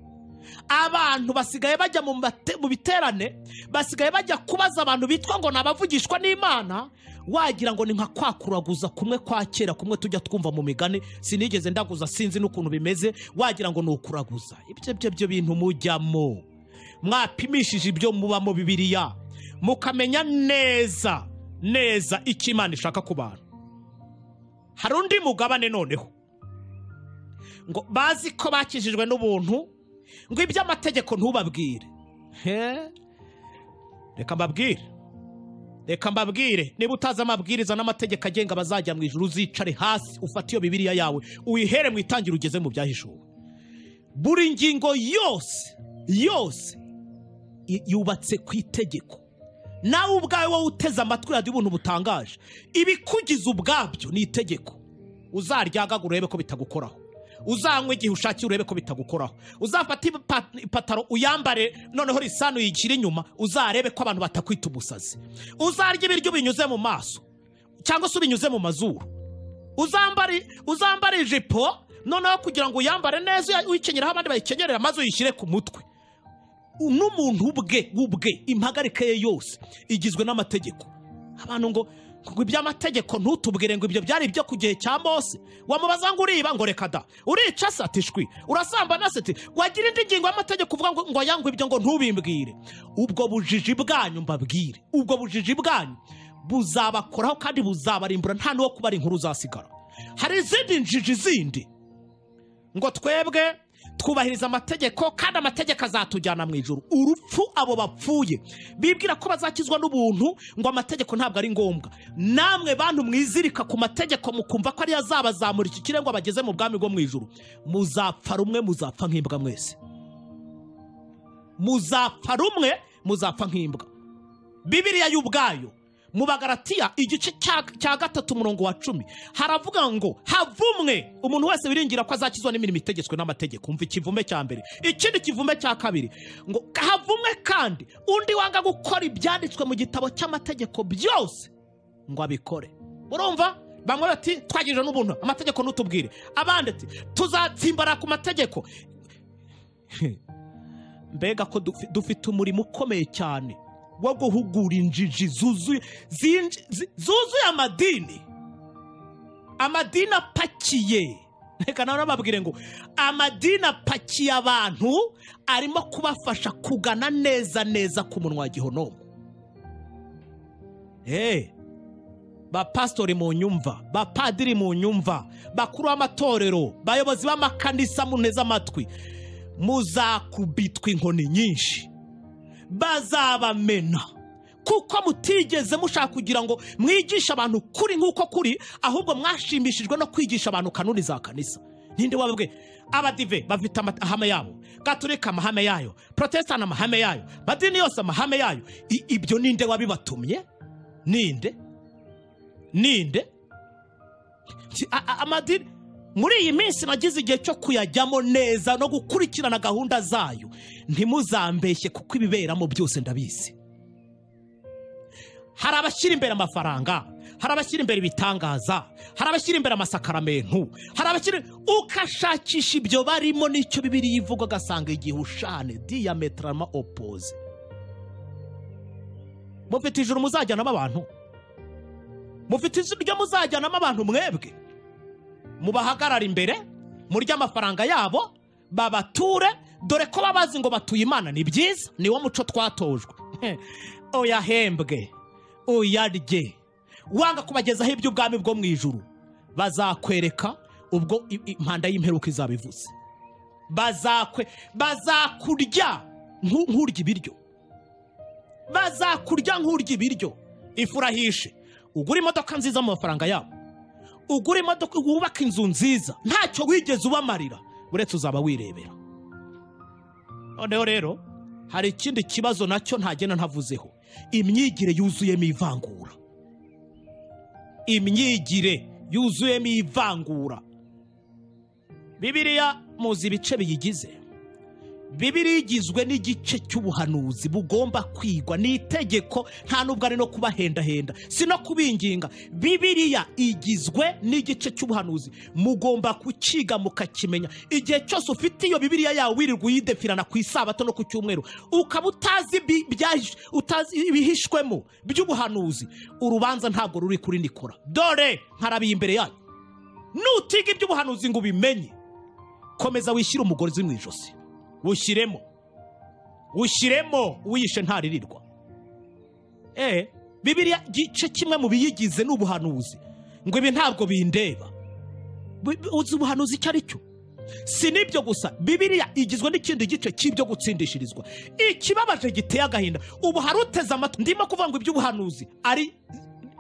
abantu basigaye bajya mu mate- mu biterane basigaye bajya kubaza abantu bitwa ngo ni abavugishwa n'imana wagira ngo ni nka kwakuraguza kumwe kwa kera kumwe tujya twumva mu migani sinigeze ndaguza sinzi n'ukuntu bimeze wagira ngo ni ukuraguza ibyo byo byo bintu mujyamo mwapimishije ibyo mubamo bibiliya mukamenya neza neza icyo imana ishaka ku bantu hari undi mugabane noneho ngo bazi ko bakijijwe n'ubuntu ngo iby'amategeko ntubabwire He? reka mbabwire reka mbabwire niba utazi amabwiriza n'amategeko agenga abazajya mu ijuru uzicare hasi ufate iyo bibiriya yawe uyihere mu itangira ugeze mu byahishuwe buri ngingo yose yose i- yubatse ku itegeko nawe ubwawe wowe uteze amatwi radiyo ubuntu butangaje ibikugize ubwabyo ni itegeko uzaryagagura urebe ko bitagukoraho uzanywa igihe ushakiye urebe ko bitagukoraho uzafata ipa- ipataro uyambare noneho risanu yigira inyuma uzarebe ko abantu batakwita umusazi uzarya ibiryo binyuze mu maso cyangwa se binyuze mu mazuru uzambare uzambare ijipo noneho kugira ngo uyambare neza uya- uyikenyeraho abandi bayikenyerera maze uyishyire ku mutwe n'umuntu ubwe ubwe impagarike ye yose igizwe n'amategeko abantu ngo ngo iby'amategeko ntutubwire ngo ibyo byari ibyo ku gihe cya mose wamubaza ngo uriba ngo reka da urica se ati shwi urasamba na se ati wagira indi ngingo y'amategeko uvuga ngo ngo ayangwe ibyo ngo ntubimbwire ubwo bujiji bwanyu mbabwire ubwo bujiji bwanyu buzabakoraho kandi buzabarimbura nta n'uwo kubara inkuru uzasigara hari izindi njiji zindi ngo twebwe twubahiriza amategeko kandi amategeko azatujyana mu ijoro urupfu abo bapfuye bibwira ko bazakizwa n'ubuntu ngo amategeko ntabwo ari ngombwa namwe bantu mwizirika ku mategeko mukumva ko ariyo azabazamura iki kirengo bageze mu bwami bwo mu ijoro muzapfa rumwe muzapfa nk'imbwa mwese muzapfa rumwe muzapfa nk'imbwa bibiriya y'ubwayo mu bagaratiya igice cya cya gatatu umurongo wa cumi haravuga ngo havumwe umuntu wese wiringira ko azakizwa n'imirimo itegetswe n'amategeko umva ikivume cya mbere ikindi kivume cya kabiri ngo havumwe kandi undi wanga gukora ibyanditswe mu gitabo cy'amategeko byose ngo abikore urumva bamwe bati twagirije n'ubuntu amategeko ntutubwire abandi ati tuzatsimbara ku mategeko mbega ko dufi- dufite umurimo ukomeye cyane wo guhugura injiji zuzuye zinj- zi- zuzuye amadini amadini apakiye reka nawe nababwire ngo amadini apakiye abantu arimo kubafasha kugana neza neza ku munwa wa gihonomo Eh, bapasitori mu nyumva bapadiri mu nyumva bakuru b'amatorero bayobozi b'amakanisa muneze amatwi muzakubitwa inkoni nyinshi bazabamena kuko mutigeze mushaka kugira ngo mwigishe abantu kuri nk'uko kuri ahubwo mwashimishijwe no kwigisha abantu kanuni za kanisa ninde wababwe abadive bafite ama- amahame yabo gaturika amahame yayo protestant amahame yayo madini yose amahame yayo I- ibyo ninde wabibatumye ninde ninde Ki- a- a- amadini muri iyi minsi nagize igihe cyo kuyajyamo neza no gukurikirana gahunda zayo ntimuzambeshye kuko ibiberamo byose ndabizi hari abashyira imbere amafaranga hari abashyira imbere ibitangaza hari abashyira imbere amasakaramentu hari abashyira ukashakisha ibyo barimo n'icyo bibiri ivuga ugasanga igihe ushane diyametarama opoze mufite ijuru muzajyanamo abantu mufite ijuru ryo muzajyanamo abantu mwebwe mubahagarara imbere murye amafaranga yabo babature dore ko baba bazi ngo batuye imana ni byiza niwo muco twatojwe uyahembwe uyarye wanga kubagezaho iby'ubwami bwo mu ijuru bazakwereka ubwo i- i- impanda y'imperuka izaba ivuze bazakwe bazakurya nku- nk'urya ibiryo bazakurya nk'urya ibiryo ifurahishe ugura imodoka nziza mu mafaranga yabo ugura imodoka wubaka inzu nziza ntacyo wigeze ubamarira uretse uzaba wirebera noneho rero hari ikindi kibazo nacyo ntagenda ntavuzeho imyigire yuzuyemo ivangura imyigire yuzuyemo ivangura bibiriya muzi ibice biyigize bibiriya igizwe n'igice cy'ubuhanuzi bugomba kwigwa ni itegeko nta nubwo ari no kubahendahenda si no kubinginga bibiriya igizwe n'igice cy'ubuhanuzi mugomba kukiga mukakimenya igihe cyose ufite iyo bibiriya yawe wirirwa uyidefirana ku isabato no ku cyumweru ukaba utazi bi- byahi- utazi ibihishwemo by'ubuhanuzi urubanza ntabwo ruri kuri nikora dore nkarabiye imbere yanyu nutiga iby'ubuhanuzi ngo ubimenye komeza wishyire umugozi mu ijosi wushyiremo wushyiremo wiyishe ntaririrwa eh bibiriya gice kimwe mu biyigize ni ubuhanuzi ngo ibi ntabwo bindeba Bu- bu- uzi ubuhanuzi icyo ari cyo si n'ibyo gusa bibiriya igizwe n'ikindi gice cy'ibyo gutsindishirizwa ikibabaje giteye agahinda ubu hari uteze amatwi ndimo kuvuga ngo iby'ubuhanuzi ari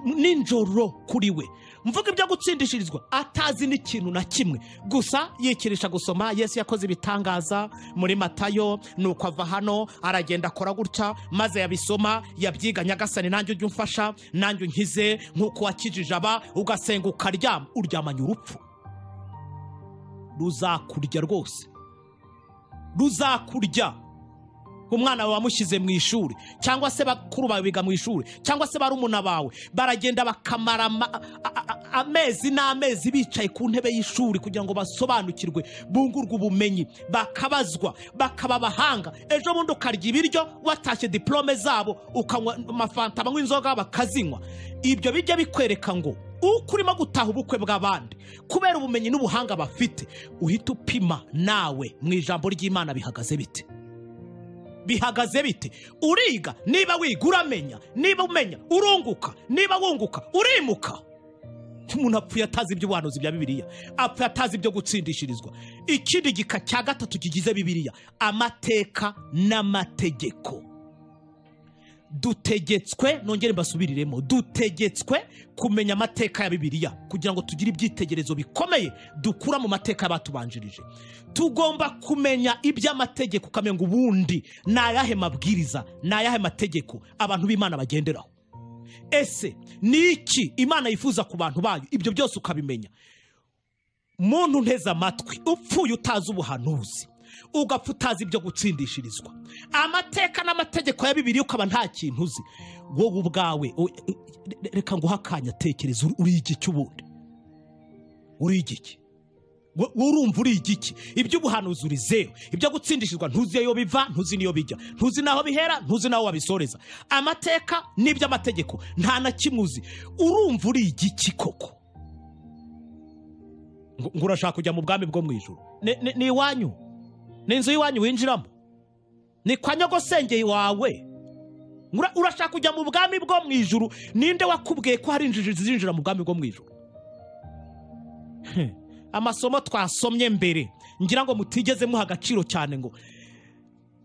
ninjoro kuri we mvuga ibyo gutsindishirizwa atazi n'ikintu na kimwe gusa yikirisha gusoma yesu yakoze ibitangaza muri matayo nuko ava hano aragenda akora gutya maze yabisoma yabyiga nyagasani nanjye ujye umfasha nanjye unkize nk'uko wakijije aba ugasenga ukaryama uryamanye urupfu ruzakurya rwose ruzakurya umwana wawe wamushyize mu ishuri cyangwa se bakuru bawe biga mu ishuri cyangwa se barumuna bawe baragenda bakamara ama- a- a- a- amezi n'amezi bicaye ku ntebe y'ishuri kugira ngo basobanukirwe bungurwe ubumenyi bakabazwa bakaba abahanga ejo bundi ukarya ibiryo watashye diporome zabo ukanywa amafanta banywa inzoga bakazinywa ibyo bijya bikwereka ngo uko urimo gutaha ubukwe bw'abandi kubera ubumenyi n'ubuhanga bafite uhita upima nawe mu ijambo ry'imana bihagaze bite bihagaze bite uriga niba wiga uramenya niba umenya urunguka niba wunguka urimuka umuntu apfuye atazi iby'ubuhanuzi bya bibiliya apfuye atazi ibyo gutsindishirizwa ikindi gika cya gatatu kigize bibiliya amateka n'amategeko dutegetswe nongere mbasubiriremo dutegetswe kumenya amateka ya bibiliya kugira ngo tugire ibyitegerezo bikomeye dukura mu mateka y'abatubanjirije tugomba kumenya iby'amategeko ukamenya ngo ubundi ni ayahe mabwiriza ni ayahe mategeko abantu b'imana bagenderaho ese ni iki imana yifuza ku bantu bayo ibyo byose ukabimenya muntu nteze amatwi upfuye utazi ubuhanuzi ugapfa utazi ibyo gutsindishirizwa amateka n'amategeko ya bibiri ukaba nta kintu uzi wowe ubwawe o- re- reka nguhe akanya tekereza uri- uri igiki ubundi uri igiki Wo- wowe urumva uri igiki iby'ubuhanuzi urizeho ibyo gutsindishirizwa ntuzi iyo biva ntuzi n'iyo bijya ntuzi n'aho bihera ntuzi n'aho wabisoreza amateka n'iby'amategeko nta na kimwe uzi urumva uri igiki koko ngo ngo urashaka kujya mu bwami bwo mu ijoro Ni- ni- ni iwanyu ni inzu y'iwanyu winjiramo ni kwa nyogosenge wawe Ura- urashaka kujya mu bwami bwo mu ijoro ninde wakubwiye ko hari injiji zinjira mu bwami bwo mu ijoro amasomo twasomye mbere ngira ngo mutigeze muha agaciro cyane ngo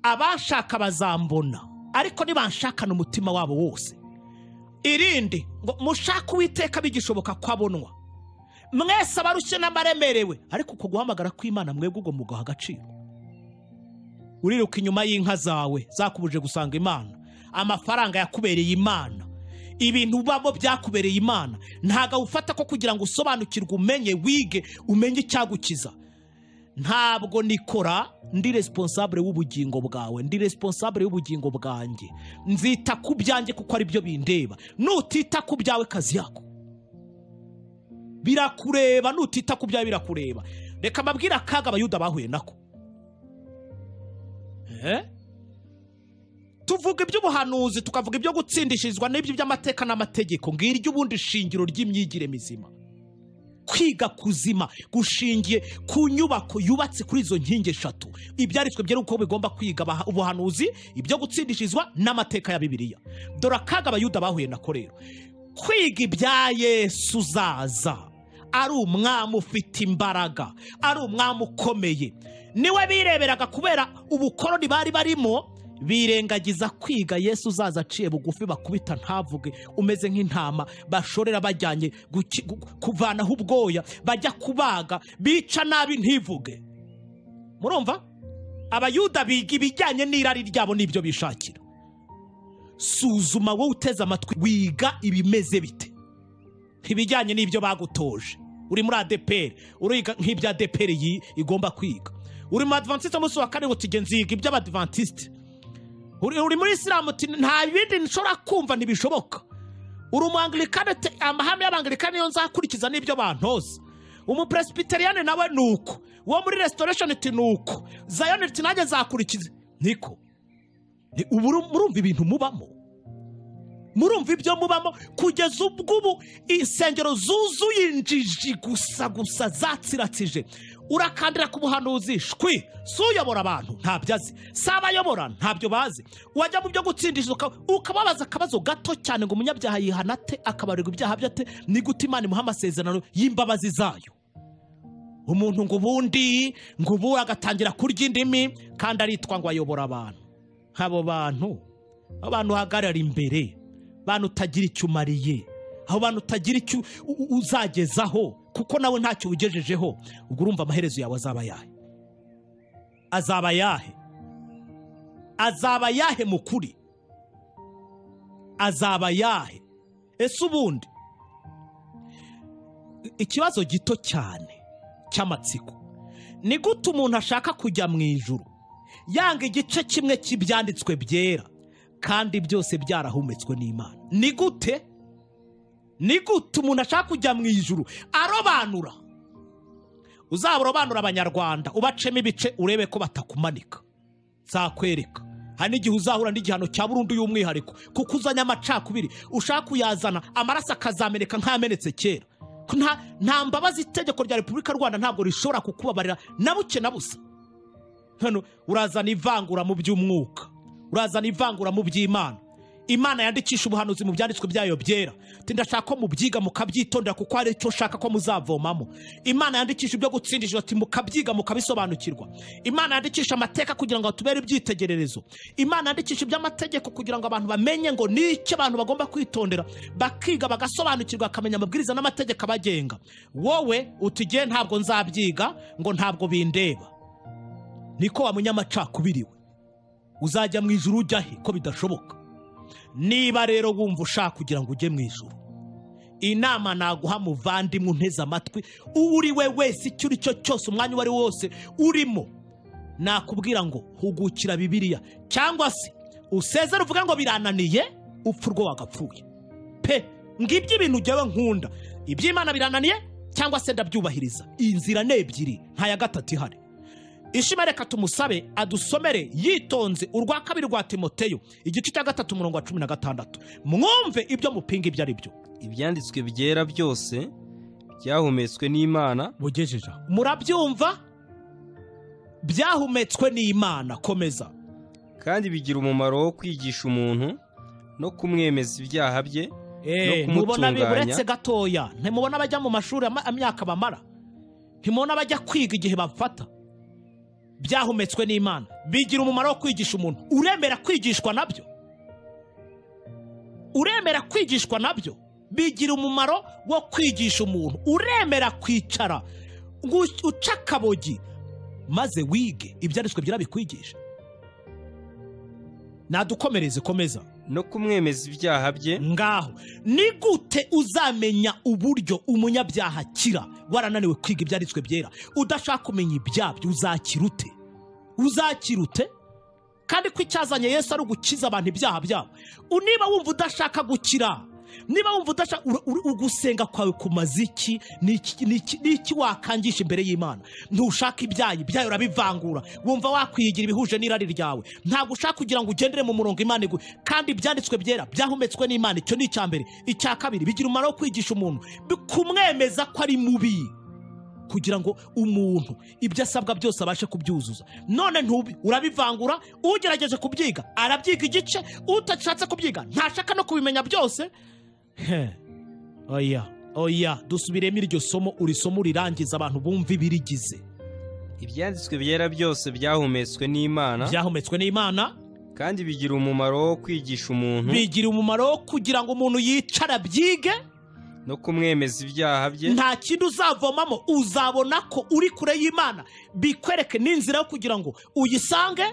abashaka bazambona ariko nibanshakana umutima wabo wose irindi ngo mushake uwiteka bigishoboka ko abonwa mwese abarushye n'abaremerewe ariko uko guhamagara kw'imana mwebwe ubwo mugaha agaciro uriruka inyuma y'inka zawe zakubuje gusanga imana amafaranga yakubereye imana ibintu ubamo byakubereye imana ntabwo awufata ko kugira ngo usobanukirwe umenye wige umenye icyagukiza ntabwo nikora ndi responsable w'ubugingo bwawe ndi responsable w'ubugingo bwanjye nzita ku byanjye kuko ari byo bindeba nutita ku byawe kazi yako birakureba nutita ku byawe birakureba reka mbabwire akaga abayuda bahuye nako Eh? tuvuga iby'ubuhanuzi tukavuga ibyo gutsindishirizwa n'ibyo by'amateka n'amategeko ngira iry'ubundi shingiro ry'imyigire mizima kwiga kuzima gushingiye ku nyubako yubatse kuri izo nkingi eshatu ibyanditswe byera uko bigomba kwiga abaha- ubuhanuzi ibyo gutsindishirizwa n'amateka ya bibiliya dore akaga abayuda bahuye nako rero kwiga ibya yesu uzaza ari umwami ufite imbaraga ari umwami ukomeye niwe bireberaga kubera ubukoroni bari barimo birengagiza kwiga yesu uzaza aciye bugufi bakubita ntavuge umeze nk'intama bashorera bajyanye guki- gu- kuvanaho ubwoya bajya kubaga bica nabi ntivuge murumva abayuda biga ibijyanye n'irari ryabo n'ibyo bishakira suzuma wowe uteze amatwi wiga ibimeze bite ibijyanye n'ibyo bagutoje uri muri adeperi uriga nk'ibyo adeperi yi- igomba kwiga uri mu adivantisite umunsi wa kane uti nziga iby'abadivantisite uri uri muri isilamu uti nta bindi nshobora kumva ntibishoboka uri umuangirikani uti amahame y'abangirikani niyo nzakurikiza n'ibyo bantoza umuperesipitariyani nawe ni uko uwo muri resitoresheni uti ni uko zayoni uti nanjye nzakurikiza niko Ni- ubu uru- murumva ibintu mubamo murumva ibyo mubamo kugeza ubwo ubu insengero zuzuye injiji gusa gusa zatsiratsije urakandira ku buhanuzi shwi si uyobora abantu ntabyo azi si abayobora ntabyo bazi wajya mu byo gutsindisha uka- ukababaza akabazo gato cyane ngo umunyabyaha yihana ate akabarirwa ibyaha bye ate ni gute imana imuha amasezerano y'imbabazi zayo umuntu ngo ubundi ngo ubu agatangira kurya indimi kandi aritwa ngo ayobora abantu abo bantu abo bantu uhagarara imbere bantu utagira icyo umariye aho bantu utagira icyo u- u- uzagezaho kuko nawe ntacyo ugejejeho ubwo urumva amaherezo yawe azaba ayahe azaba ayahe azaba ayahe mu kuri azaba ayahe ese ubundi ikibazo gito cyane cy'amatsiko ni gute umuntu ashaka kujya mu ijuru yanga igice kimwe cy'ibyanditswe byera kandi byose byarahumetswe n'imana ni gute ni gute umuntu ashaka kujya mu ijuru arobanura uzaba urobanura abanyarwanda ubacemo ibice urebe ko batakumanika nzakwereka hari n'igihe uzahura n'igihano cya burundu y'umwihariko kuko uzanye amacakubiri ushaka kuyazana amaraso akazameneka nk'amenetse kera Ko nta- nta mbabazi itegeko rya repubulika y'u rwanda ntabwo rishobora kukubabarira na buke na busa hano urazana ivangura mu by'umwuka urazana ivangura mu by'imana imana yandikisha ubuhanuzi mu byanditswe byayo byera Ati, ndashaka ko mubyiga mukabyitondera kuko hari icyo ushaka ko muzavomamo imana yandikisha ibyo gutsindisha ati mukabyiga mukabisobanukirwa imana yandikisha amateka kugira ngo atubere ibyitegererezo imana yandikisha iby'amategeko kugira ngo abantu bamenye ngo ni icyo abantu bagomba kwitondera bakiga bagasobanukirwa bakamenya amabwiriza n'amategeko abagenga wowe utigiye ntabwo nzabyiga ngo ntabwo bindeba niko wa munyamacakubiri we uzajya mu ijuru ujya he ko bidashoboka niba rero wumva ushaka kugira ngo ujye mu ijuru inama naguha muvandimwe unteze amatwi uwo uri we wese icyo uri cyo cyose umwanya uwo ari wo wose urimo nakubwira ngo hugukira bibiliya cyangwa se usezere uvuga ngo birananiye upfa urwo wagapfuye pe ngibyo ibintu ujyawe nkunda iby'imana birananiye cyangwa se ndabyubahiriza iyi nzira ni ebyiri nta ya gatatu ihari ishema reka tumusabe adusomere yitonze urwa kabiri rwa timoteyo igice cya gatatu umurongo wa cumi na gatandatu mwumve ibyo mupinga ibyo ari byo ibyanditswe byera byose byahumetswe n'imana mugejeje aho. murabyumva byahumetswe n'imana komeza kandi bigira umumaro wo kwigisha umuntu no kumwemeza ibyaha bye Eh, no mubona kumutunganya. biburetse gatoya ntimubona abajya mu mashuri ama- imyaka bamara ntimubona abajya kwiga igihe bafata byahumetswe n'imana bigira umumaro wo kwigisha umuntu uremera kwigishwa nabyo uremera kwigishwa nabyo bigira umumaro wo kwigisha umuntu uremera kwicara ngo uce akabogi maze wige ibyanditswe byera bikwigisha nadukomereze komeza no kumwemeza ibyaha bye ngaho ni gute uzamenya uburyo umunyabyaha akira warananiwe kwiga ibyanditswe byera udashaka kumenya ibyabyo uzakira ute uzakira ute kandi ko icyazanye yesu ari ugukiza abantu ibyaha byabo U- niba wumva udashaka gukira niba wumva udashaka ura- ura- ugusenga kwawe kumaze iki Ni iki- ni iki ni iki wakangisha imbere y'imana ntushaka ibyayi ibyayi urabivangura wumva wakwiyigira ibihuje n'irari ryawe ntabwo ushaka kugira ngo ugendere mu murongo imana igu kandi ibyanditswe byera byahumetswe n'imana icyo ni icya mbere icya kabiri bigira umumaro wo kwigisha umuntu bi- kumwemeza ko ari mubi kugira ngo umuntu ibyo asabwa byose abashe kubyuzuza none ntubi urabivangura ugerageje kubyiga arabyiga igice utashatse kubyiga ntashaka no kubimenya byose He. oya oya dusubiremo iryo somo uri somo rirangiza abantu bumva ibirigize ibyanditswe byera byose byahumetswe n'imana byahumetswe n'imana kandi bigira umumaro wo kwigisha umuntu bigira umumaro wo kugira ngo umuntu yicare abyige no kumwemeza ibyaha bye nta kintu uzavomamo uzabona ko uri kure y'imana bikwereke n'inzira yo kugira ngo uyisange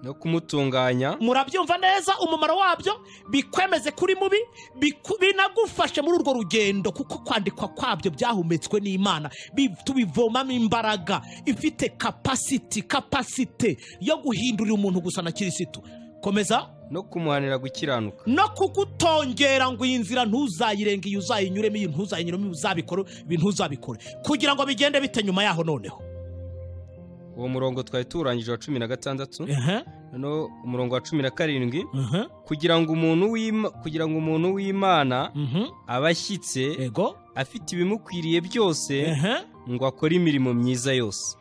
no kumutunganya murabyumva neza umumaro wabyo bikwemeze kuri mubi biku- binagufashe muri urwo rugendo kuko kwandikwa kwabyo byahumetswe n'imana bi- tubivomamo imbaraga ifite kapasiti kapasite yo guhindurira umuntu gusa na kirisitu komeza no kumuhanira gukiranuka no kugutongera ngo iyi nzira ntuzayirenge iyi uzayinyuremo iyi ntuzayinyuremo iyi uzabikore ibi ntuzabikore kugira ngo bigende bite nyuma yaho noneho uwo murongo twari tuwurangije wa cumi na gatandatu Ehe, noneho umurongo wa cumi na karindwi ehe, kugira ngo umuntu w'Ima- kugira ngo umuntu w'imana mhm, aba ashyitse ego afite ibimukwiriye byose ehe. ngo akore imirimo myiza yose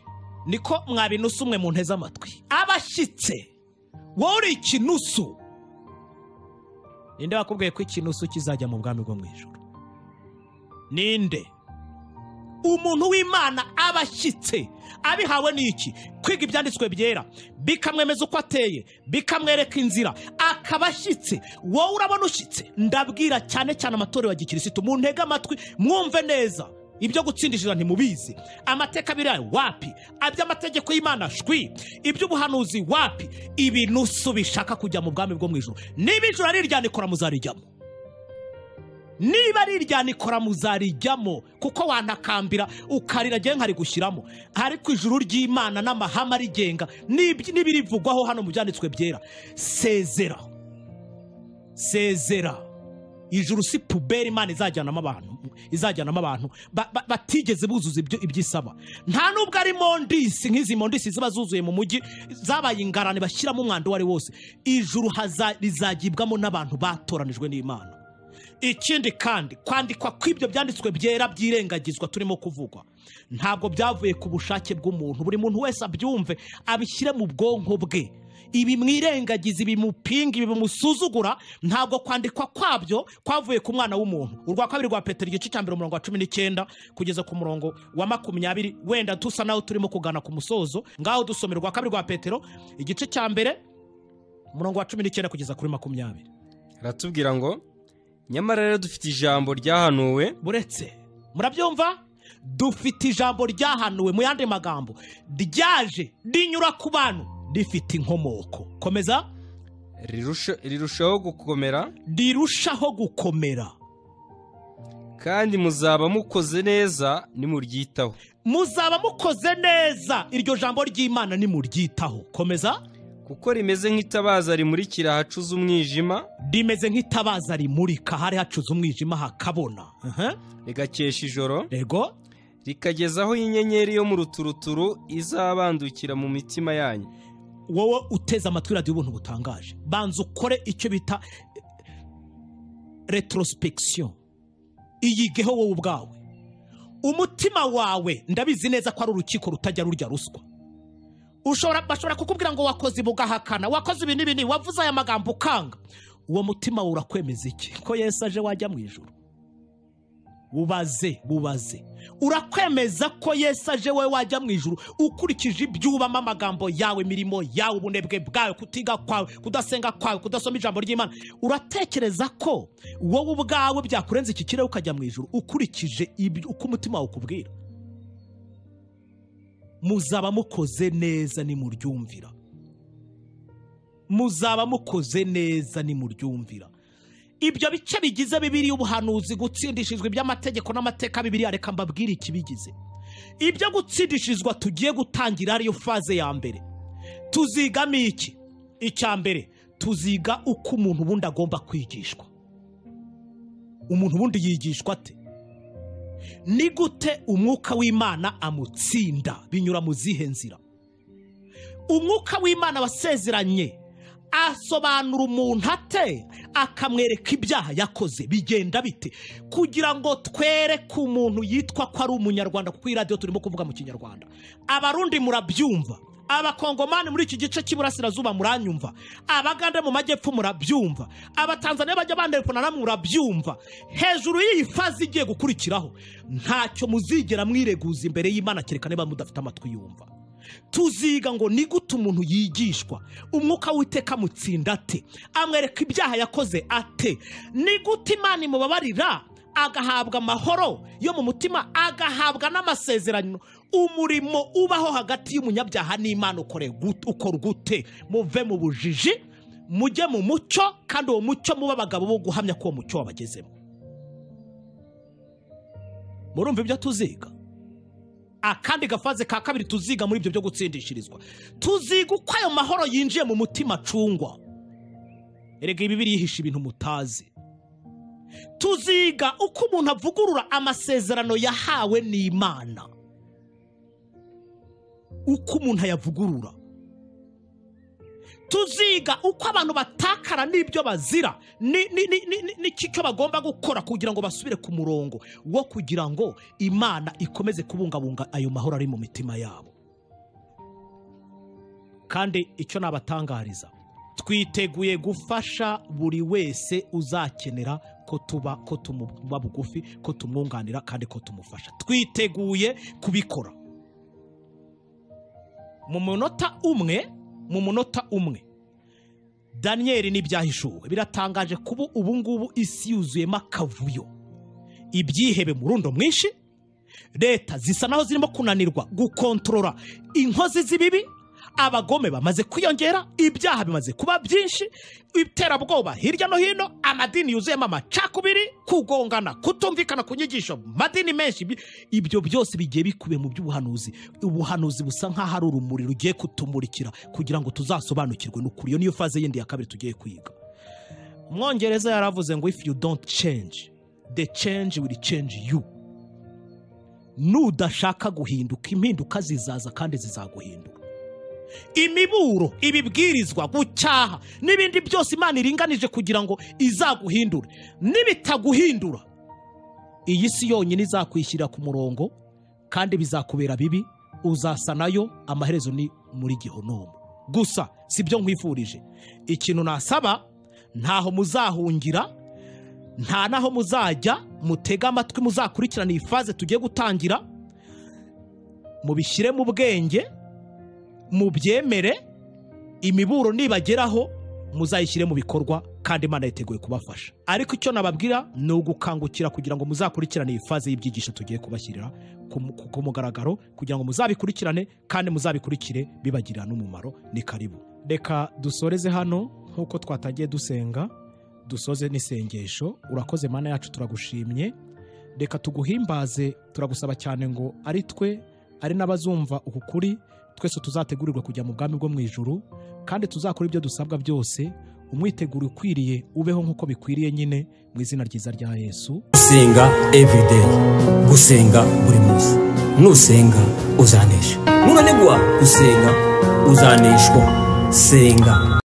niko mwabinusa umwe mu nteze amatwi abashyitse wowe uri ikinusu ninde wakubwiye ko ikinusu kizajya mu bwami bwo mu ijoro ninde umuntu w'imana abashyitse abihawe n'iki kwiga ibyanditswe byera bikamwemeza uko ateye bikamwereka inzira akaba ashyitse wowe urabona ushyitse ndabwira cyane cyane amatorero ya gikirisitu mu ntege amatwi mwumve neza ibyo gutsindishira ntimubizi amateka abiri yayo wapi aby'amategeko y'imana shwi iby'ubuhanuzi wapi ibinusu bishaka kujya mu bwami bwo mu ijoro niba ijoro ari iryanyu, kora muzarijyamo niba ari irya nikora muzarijyamo kuko wantakambira ukarira ngewe nkarigushyiramo ariko ijuru ry'imana n'amahame arigenga n'ibyo- n'ibirivugwaho hano mu byanditswe byera sezera sezera ijuru si puberi imana izajyanamo abantu izajyanamo abantu ba- ba- batigeze buzuza ibyo ibyo isaba nta nubwo ari mondisi nk'izi mondisi ziba zuzuye mu mujyi zabaye ingarane bashyiramo umwanda uwo ari wose ijuru haza- rizagibwamo n'abantu batoranijwe n'imana ikindi kandi kwandikwa kw'ibyo byanditswe byera byirengagizwa turimo kuvugwa ntabwo byavuye ku bushake bw'umuntu buri muntu wese abyumve abishyire mu bwonko bwe ibi mwirengagiza ibimupinga ibimusuzugura ntabwo kwandikwa kwabyo kwavuye ku mwana w'umuntu urwa kabiri rwa petero igice cya mbere umurongo wa cumi n'icyenda kugeza ku murongo wa makumyabiri wenda dusa naho turimo kugana ku musozo ngaho dusomera urwa kabiri rwa petero igice cya mbere umurongo wa cumi n'icyenda kugeza kuri makumyabiri aratubwira ngo nyamara rero dufite ijambo ryahanuwe buretse murabyumva dufite ijambo ryahanuwe mu yandi magambo ryaje rinyura ku bantu rifite inkomoko komeza rirusha- rirushaho gukomera rirushaho gukomera kandi muzaba mukoze neza nimuryitaho muzaba mukoze neza iryo jambo ry'imana nimuryitaho komeza kuko rimeze nk'itabaza rimurikira ahacuze umwijima rimeze nk'itabaza rimurika hari hacuze umwijima hakabona Aha. rigakesha ijoro rego rikagezaho inyenyeri yo mu ruturuturu izabandukira mu mitima yanyu wowe uteze amatwi radiyo ubuntu butangaje banza ukore icyo bita retrospection iyigeho wowe ubwawe umutima wawe ndabizi neza ko ari urukiko rutajya rurya ruswa ushobora bashobora kukubwira ngo wakoze ibi ugahakana wakoze ibi n'ibi n'ibi, wavuze aya magambo ukanga uwo mutima wawe urakwemeza iki ko yesu aje wajya mu ijoro bubaze bubaze urakwemeza ko yesu aje wowe wajya mu ijuru ukurikije ibyubamo amagambo yawe imirimo yawe ubunebwe bwawe kutiga kwawe kudasenga kwawe kudasoma ijambo ry'imana uratekereza ko wowe ubwawe byakurenza iki kirere ukajya mu ijuru ukurikije ibyo uko umutima wawe ukubwira muzaba mukoze neza nimuryumvira muzaba mukoze neza nimuryumvira ibyo bice bigize bibiriya ubuhanuzi gutsindishijwe iby'amategeko n'amateka bibiriya reka mbabwire ikibigize ibyo gutsindishizwa tugiye gutangira ariyo faze ya mbere tuzigamo iki icya mbere tuziga uko umuntu ubundi agomba kwigishwa umuntu ubundi yigishwa ate ni gute umwuka w'imana amutsinda binyura mu zihe nzira umwuka w'imana wasezeranye asobanura umuntu ate akamwereka ibyaha yakoze bigenda bite kugira ngo twereke umuntu yitwa ko ari umunyarwanda kuko iyi radiyo turimo kuvuga mu kinyarwanda abarundi murabyumva abakongomani muri iki gice cy'iburasirazuba muranyumva abagande mu majyepfo murabyumva abatanzaniya bajya bandekana namwe murabyumva hejuru y'iyi fazi igiye gukurikiraho ntacyo muzigera mwireguza imbere y'imana kereka niba mudafite amatwi yumva tuziga ngo ni gute umuntu yigishwa umwuka w'iteka amutsinda ate amwereka ibyaha yakoze ate ni gute imana imubabarira agahabwa amahoro yo mu mutima agahabwa n'amasezerano umurimo ubaho hagati y'umunyabyaha n'imana ukore gut- ukora gute muve mu bujiji mujye mu mucyo kandi uwo mucyo mube abagabo bo guhamya ko uwo mucyo wabagezemo murumva ibyo tuziga akandi gafaze ka kabiri tuziga muri ibyo byo gutsindishirizwa tuziga uko ayo mahoro yinjiye mu mutima acungwa erega ibibiri yihisha ibintu mutazi tuziga uko umuntu avugurura amasezerano yahawe n'imana uko umuntu ayavugurura tuziga uko abantu batakara n'ibyo bazira ni- ni- ni- ni- ni- n'iki cyo bagomba gukora kugira ngo basubire ku murongo wo kugira ngo imana ikomeze kubungabunga ayo mahoro ari mu mitima yabo kandi icyo nabatangariza twiteguye gufasha buri wese uzakenera ko tuba ko tumuba bugufi ko tumwunganira kandi ko tumufasha twiteguye kubikora mu munota umwe mu munota umwe daniyeli n'ibyahishuwe biratangaje kuba ubu ngubu isi yuzuyemo akavuyo ibyihebe mu rundo mwinshi leta zisa naho zirimo kunanirwa gukontorora inkozi z'ibibi abagome bamaze kwiyongera ibyaha bimaze kuba byinshi iterabwoba hirya no hino amadini yuzuyemo amacakubiri kugongana kutumvikana ku nyigisho mu madini menshi Ibi- ibyo byose bigiye bikubiye mu by'ubuhanuzi ubuhanuzi busa nk'aho ari urumuri rugiye kutumurikira kugira ngo tuzasobanukirwe n'ukuri iyo niyo faze yindi ya kabiri tugiye kwiga umwongereza yaravuze ngo if you don't change the change will change you nudashaka guhinduka impinduka zizaza kandi zizaguhindura imiburo ibibwirizwa gucyaha n'ibindi byose imana iringanije kugira ngo izaguhindure nibitaguhindura iyi si yonyine izakwishyira ku murongo kandi bizakubera bibi uzasa nayo amaherezo ni muri gihonomo gusa si byo nkwifurije ikintu nasaba ntaho muzahungira nta naho muzajya mutege amatwi muzakurikirana iyi faze tugiye gutangira mubishyire mu bwenge mubyemere imiburo nibageraho muzayishyire mu bikorwa kandi imana yiteguye kubafasha ariko icyo nababwira ni ugukangukira kugira ngo muzakurikirane iyi faze y'ibyigisho tugiye kubashyirira ku mu- ku ku mugaragaro kugira ngo muzabikurikirane kandi muzabikurikire bibagirira n'umumaro ni karibu reka dusoreze hano nk'uko twatangiye dusenga dusoze n'isengesho urakoze mana yacu turagushimye reka tuguhimbaze turagusaba cyane ngo ari twe ari n'abazumva uku kuri twese tuzategurirwa kujya mu bwami bwo mu ijuru kandi tuzakora ibyo dusabwa byose umwiteguro ukwiriye ubeho nk'uko bikwiriye nyine mu izina ryiza rya yesu gusenga everyday gusenga buri munsi nusenga uzanesha nunanigwa gusenga uzaneshwa senga